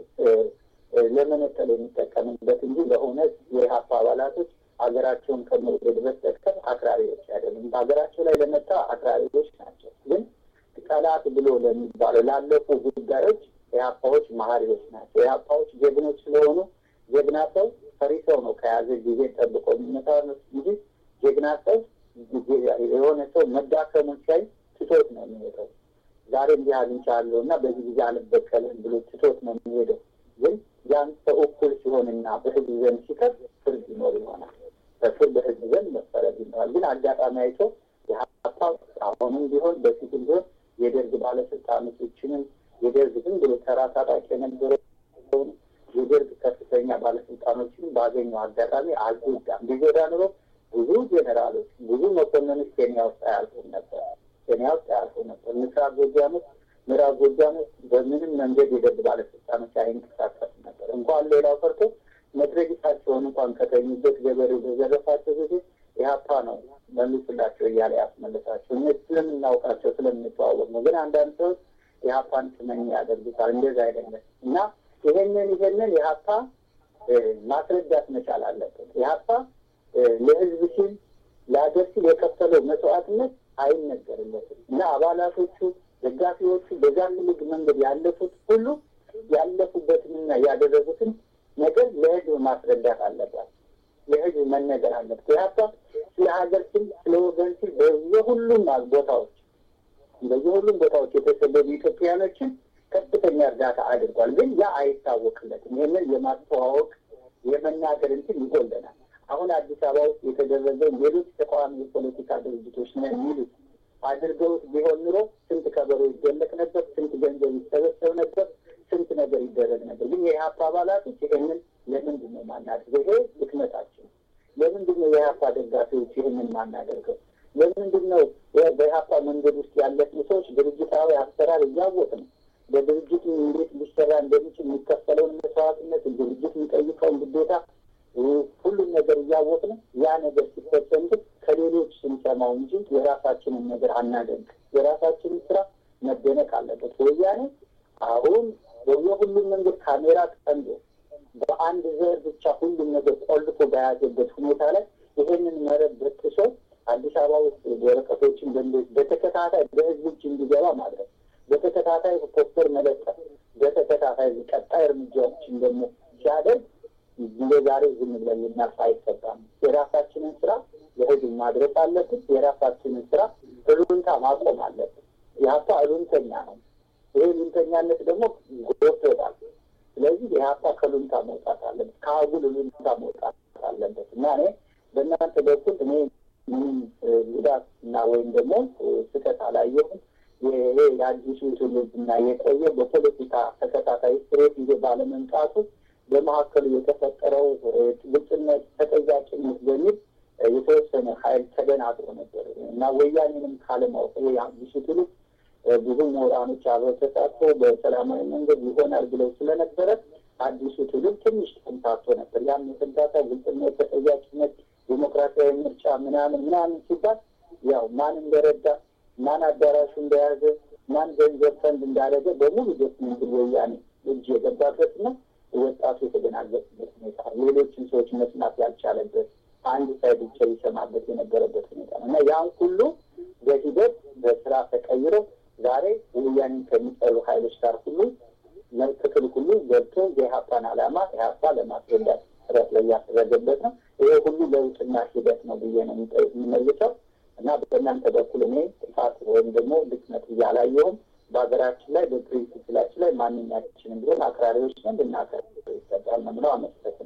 ለመነጠል የሚጠቀምበት እንጂ ለእውነት የኢህአፓ አባላቶች ሀገራቸውን ከመውደድ በስተቀር አክራሪዎች አይደሉም። በሀገራቸው ላይ ለመጣ አክራሪዎች ናቸው። ግን ጠላት ብሎ ለሚባለው ላለፉ ጉዳዮች ኢህአፓዎች መሀሪዎች ናቸው። ኢህአፓዎች ጀግኖች ስለሆኑ ጀግና ሰው ፈሪ ሰው ነው ከያዘ ጊዜ ጠብቆ የሚመጣ እንጂ ጀግና ሰው የሆነ ሰው መዳከሙን ሲያይ ትቶት ነው የሚሄደው። ዛሬ እንዲህ አግኝቻለሁ እና በዚህ ጊዜ አልበቀልም ብሎ ትቶት ነው የሚሄደው። ግን ያን ሰው እኩል ሲሆንና በህዝብ ዘንድ ሲቀር ፍርድ ይኖር ይሆናል። በፍርድ በህዝብ ዘንድ መፈረድ ይኖራል። ግን አጋጣሚ አይቶ የሀፓ አሁንም ቢሆን በፊትም ቢሆን የደርግ ባለስልጣኖችንም የደርግ ዝም ብሎ ተራ ታጣቂ የነበረውን የደርግ ከፍተኛ ባለስልጣኖችንም ባገኘው አጋጣሚ አልጎዳም። ቢጎዳ ኑሮ ብዙ ጄኔራሎች፣ ብዙ መኮንኖች ኬንያ ውስጥ አያልፉም ነበር። ኬንያ ውስጥ አያልፉም ነበር። ምስራቅ ጎጃም ውስጥ፣ ምዕራብ ጎጃም ውስጥ በምንም መንገድ የደርግ ባለስልጣኖች አይንቀሳቀሱ ነበር። እንኳን ሌላው ቀርቶ መትረጊሳቸውን እንኳን ከተኙበት ገበሬው በዘረፋቸው ጊዜ ኢህአፓ ነው መልሱላቸው እያለ ያስመልሳቸው። እነ ስለምናውቃቸው ስለምንተዋወቅ ነው። ግን አንዳንድ ሰዎች ኢህአፓን ስመኝ ያደርጉታል። እንደዛ አይደለም እና ይሄንን ይሄንን ኢህአፓ ማስረዳት መቻል አለበት። ኢህአፓ ለህዝብ ሲል ለሀገር ሲል የከፈለው መስዋዕትነት አይነገርለትም እና አባላቶቹ፣ ደጋፊዎቹ በዛ ትልቅ መንገድ ያለፉት ሁሉ ያለፉበትንና ያደረጉትን ነገር ለህዝብ ማስረዳት አለባት። ለህዝብ መነገር አለበት። ኢህአፓ ስለ ሀገር ሲል ስለ ወገን ሲል በየሁሉም ቦታዎች በየሁሉም ቦታዎች የተሰደዱ ኢትዮጵያኖችን ከፍተኛ እርዳታ አድርጓል። ግን ያ አይታወቅለትም። ይህንን የማስተዋወቅ የመናገር እንትን ይጎለናል። አሁን አዲስ አበባ ውስጥ የተደረገው ሌሎች ተቃዋሚ የፖለቲካ ድርጅቶች ነው የሚሉት አድርገውት ቢሆን ኑሮ ስንት ከበሮ ይደለቅ ነበር፣ ስንት ገንዘብ ይሰበሰብ ነበር፣ ስንት ነገር ይደረግ ነበር። ግን የኢህአፓ አባላቶች ይህንን ለምንድን ነው ማናደርገው? ይሄ ድክመታችን። ለምንድን ነው የኢህአፓ ደጋፊዎች ይህንን ማናደርገው? ለምንድን ነው በኢህአፓ መንገድ ውስጥ ያለፍን ሰዎች ድርጅታዊ አሰራር እያወቅ ነው በድርጅቱ እንዴት ሊሰራ እንደሚችል የሚከፈለውን መስዋዕትነት ድርጅት የሚጠይቀውን ግዴታ ሁሉም ነገር እያወቅን ያ ነገር ሲፈጸም ግን ከሌሎች ስንሰማው እንጂ የራሳችንን ነገር አናደንቅ። የራሳችንን ስራ መደነቅ አለበት። ወያኔ አሁን በየሁሉም መንገድ ካሜራ ጠምዶ በአንድ ዘር ብቻ ሁሉም ነገር ቆልፎ በያዘበት ሁኔታ ላይ ይሄንን መረብ በጥሶ አዲስ አበባ ውስጥ ወረቀቶችን በተከታታይ በህዝብ እጅ እንዲገባ ማድረግ በተከታታይ ፖስተር መለጠፍ በተከታታይ ቀጣይ እርምጃዎችን ደግሞ ሲያደርግ እንደ ዛሬ ዝም ብለን ልናልፍ አይገባም። የራሳችንን ስራ ለህዝብ ማድረስ አለብን። የራሳችንን ስራ እሉንታ ማቆም አለብን። የሀፓ እሉንተኛ ነው። ይሄ እሉንተኛነት ደግሞ ጎድቶታል። ስለዚህ የሀፓ ከሉንታ መውጣት አለበት፣ ከአጉል እሉንታ መውጣት አለበት እና እኔ በእናንተ በኩል እኔ ምንም ጉዳት እና ወይም ደግሞ ስህተት አላየሁም። ይሄ የአዲሱ ትውልድ እና የቆየ በፖለቲካ ተከታታይ ስትሬት ይዞ ባለመምጣቱ በመካከሉ የተፈጠረው ግልጽነት፣ ተጠያቂነት በሚል የተወሰነ ኃይል ተደናግሮ ነበር እና ወያኔንም ካለማወቅ ይሄ አዲሱ ትውልድ ብዙ ምሁራኖች አብረው ተሳትፎ በሰላማዊ መንገድ ይሆናል ብለው ስለነበረ አዲሱ ትውልድ ትንሽ ተምታቶ ነበር። ያም የተምታታ ግልጽነት፣ ተጠያቂነት፣ ዴሞክራሲያዊ ምርጫ ምናምን ምናምን ሲባል ያው ማን እንደረዳ ማን አዳራሹ እንደያዘ ማን ገንዘብ ፈንድ እንዳደረገ በሙሉ ዶክመንት ወያኔ እጅ የገባበት ነው። ወጣቱ የተደናገጥበት ሁኔታ፣ ሌሎችን ሰዎች መስማት ያልቻለበት አንድ ሳይድ ብቻ ይሰማበት የነበረበት ሁኔታ ነው እና ያን ሁሉ በሂደት በስራ ተቀይሮ ዛሬ ወያኔን ከሚጠሉ ኃይሎች ጋር ሁሉ ክፍል ሁሉ ገብቶ የኢህአፓን ዓላማ ኢህአፓ ለማስረዳት ጥረት ላይ ያደረገበት ነው። ይሄ ሁሉ ለውጥና ሂደት ነው ብዬ ነው የምመልሰው እና በእናንተ በኩል እኔ ጥፋት ወይም ደግሞ ድክመት እያላየሁም በሀገራችን ላይ በፕሪንሲፕላችን ላይ ማንኛችንም ቢሆን አክራሪዎች ነን ልናከር ይገባል ነው የምለው። አመሰግናለሁ።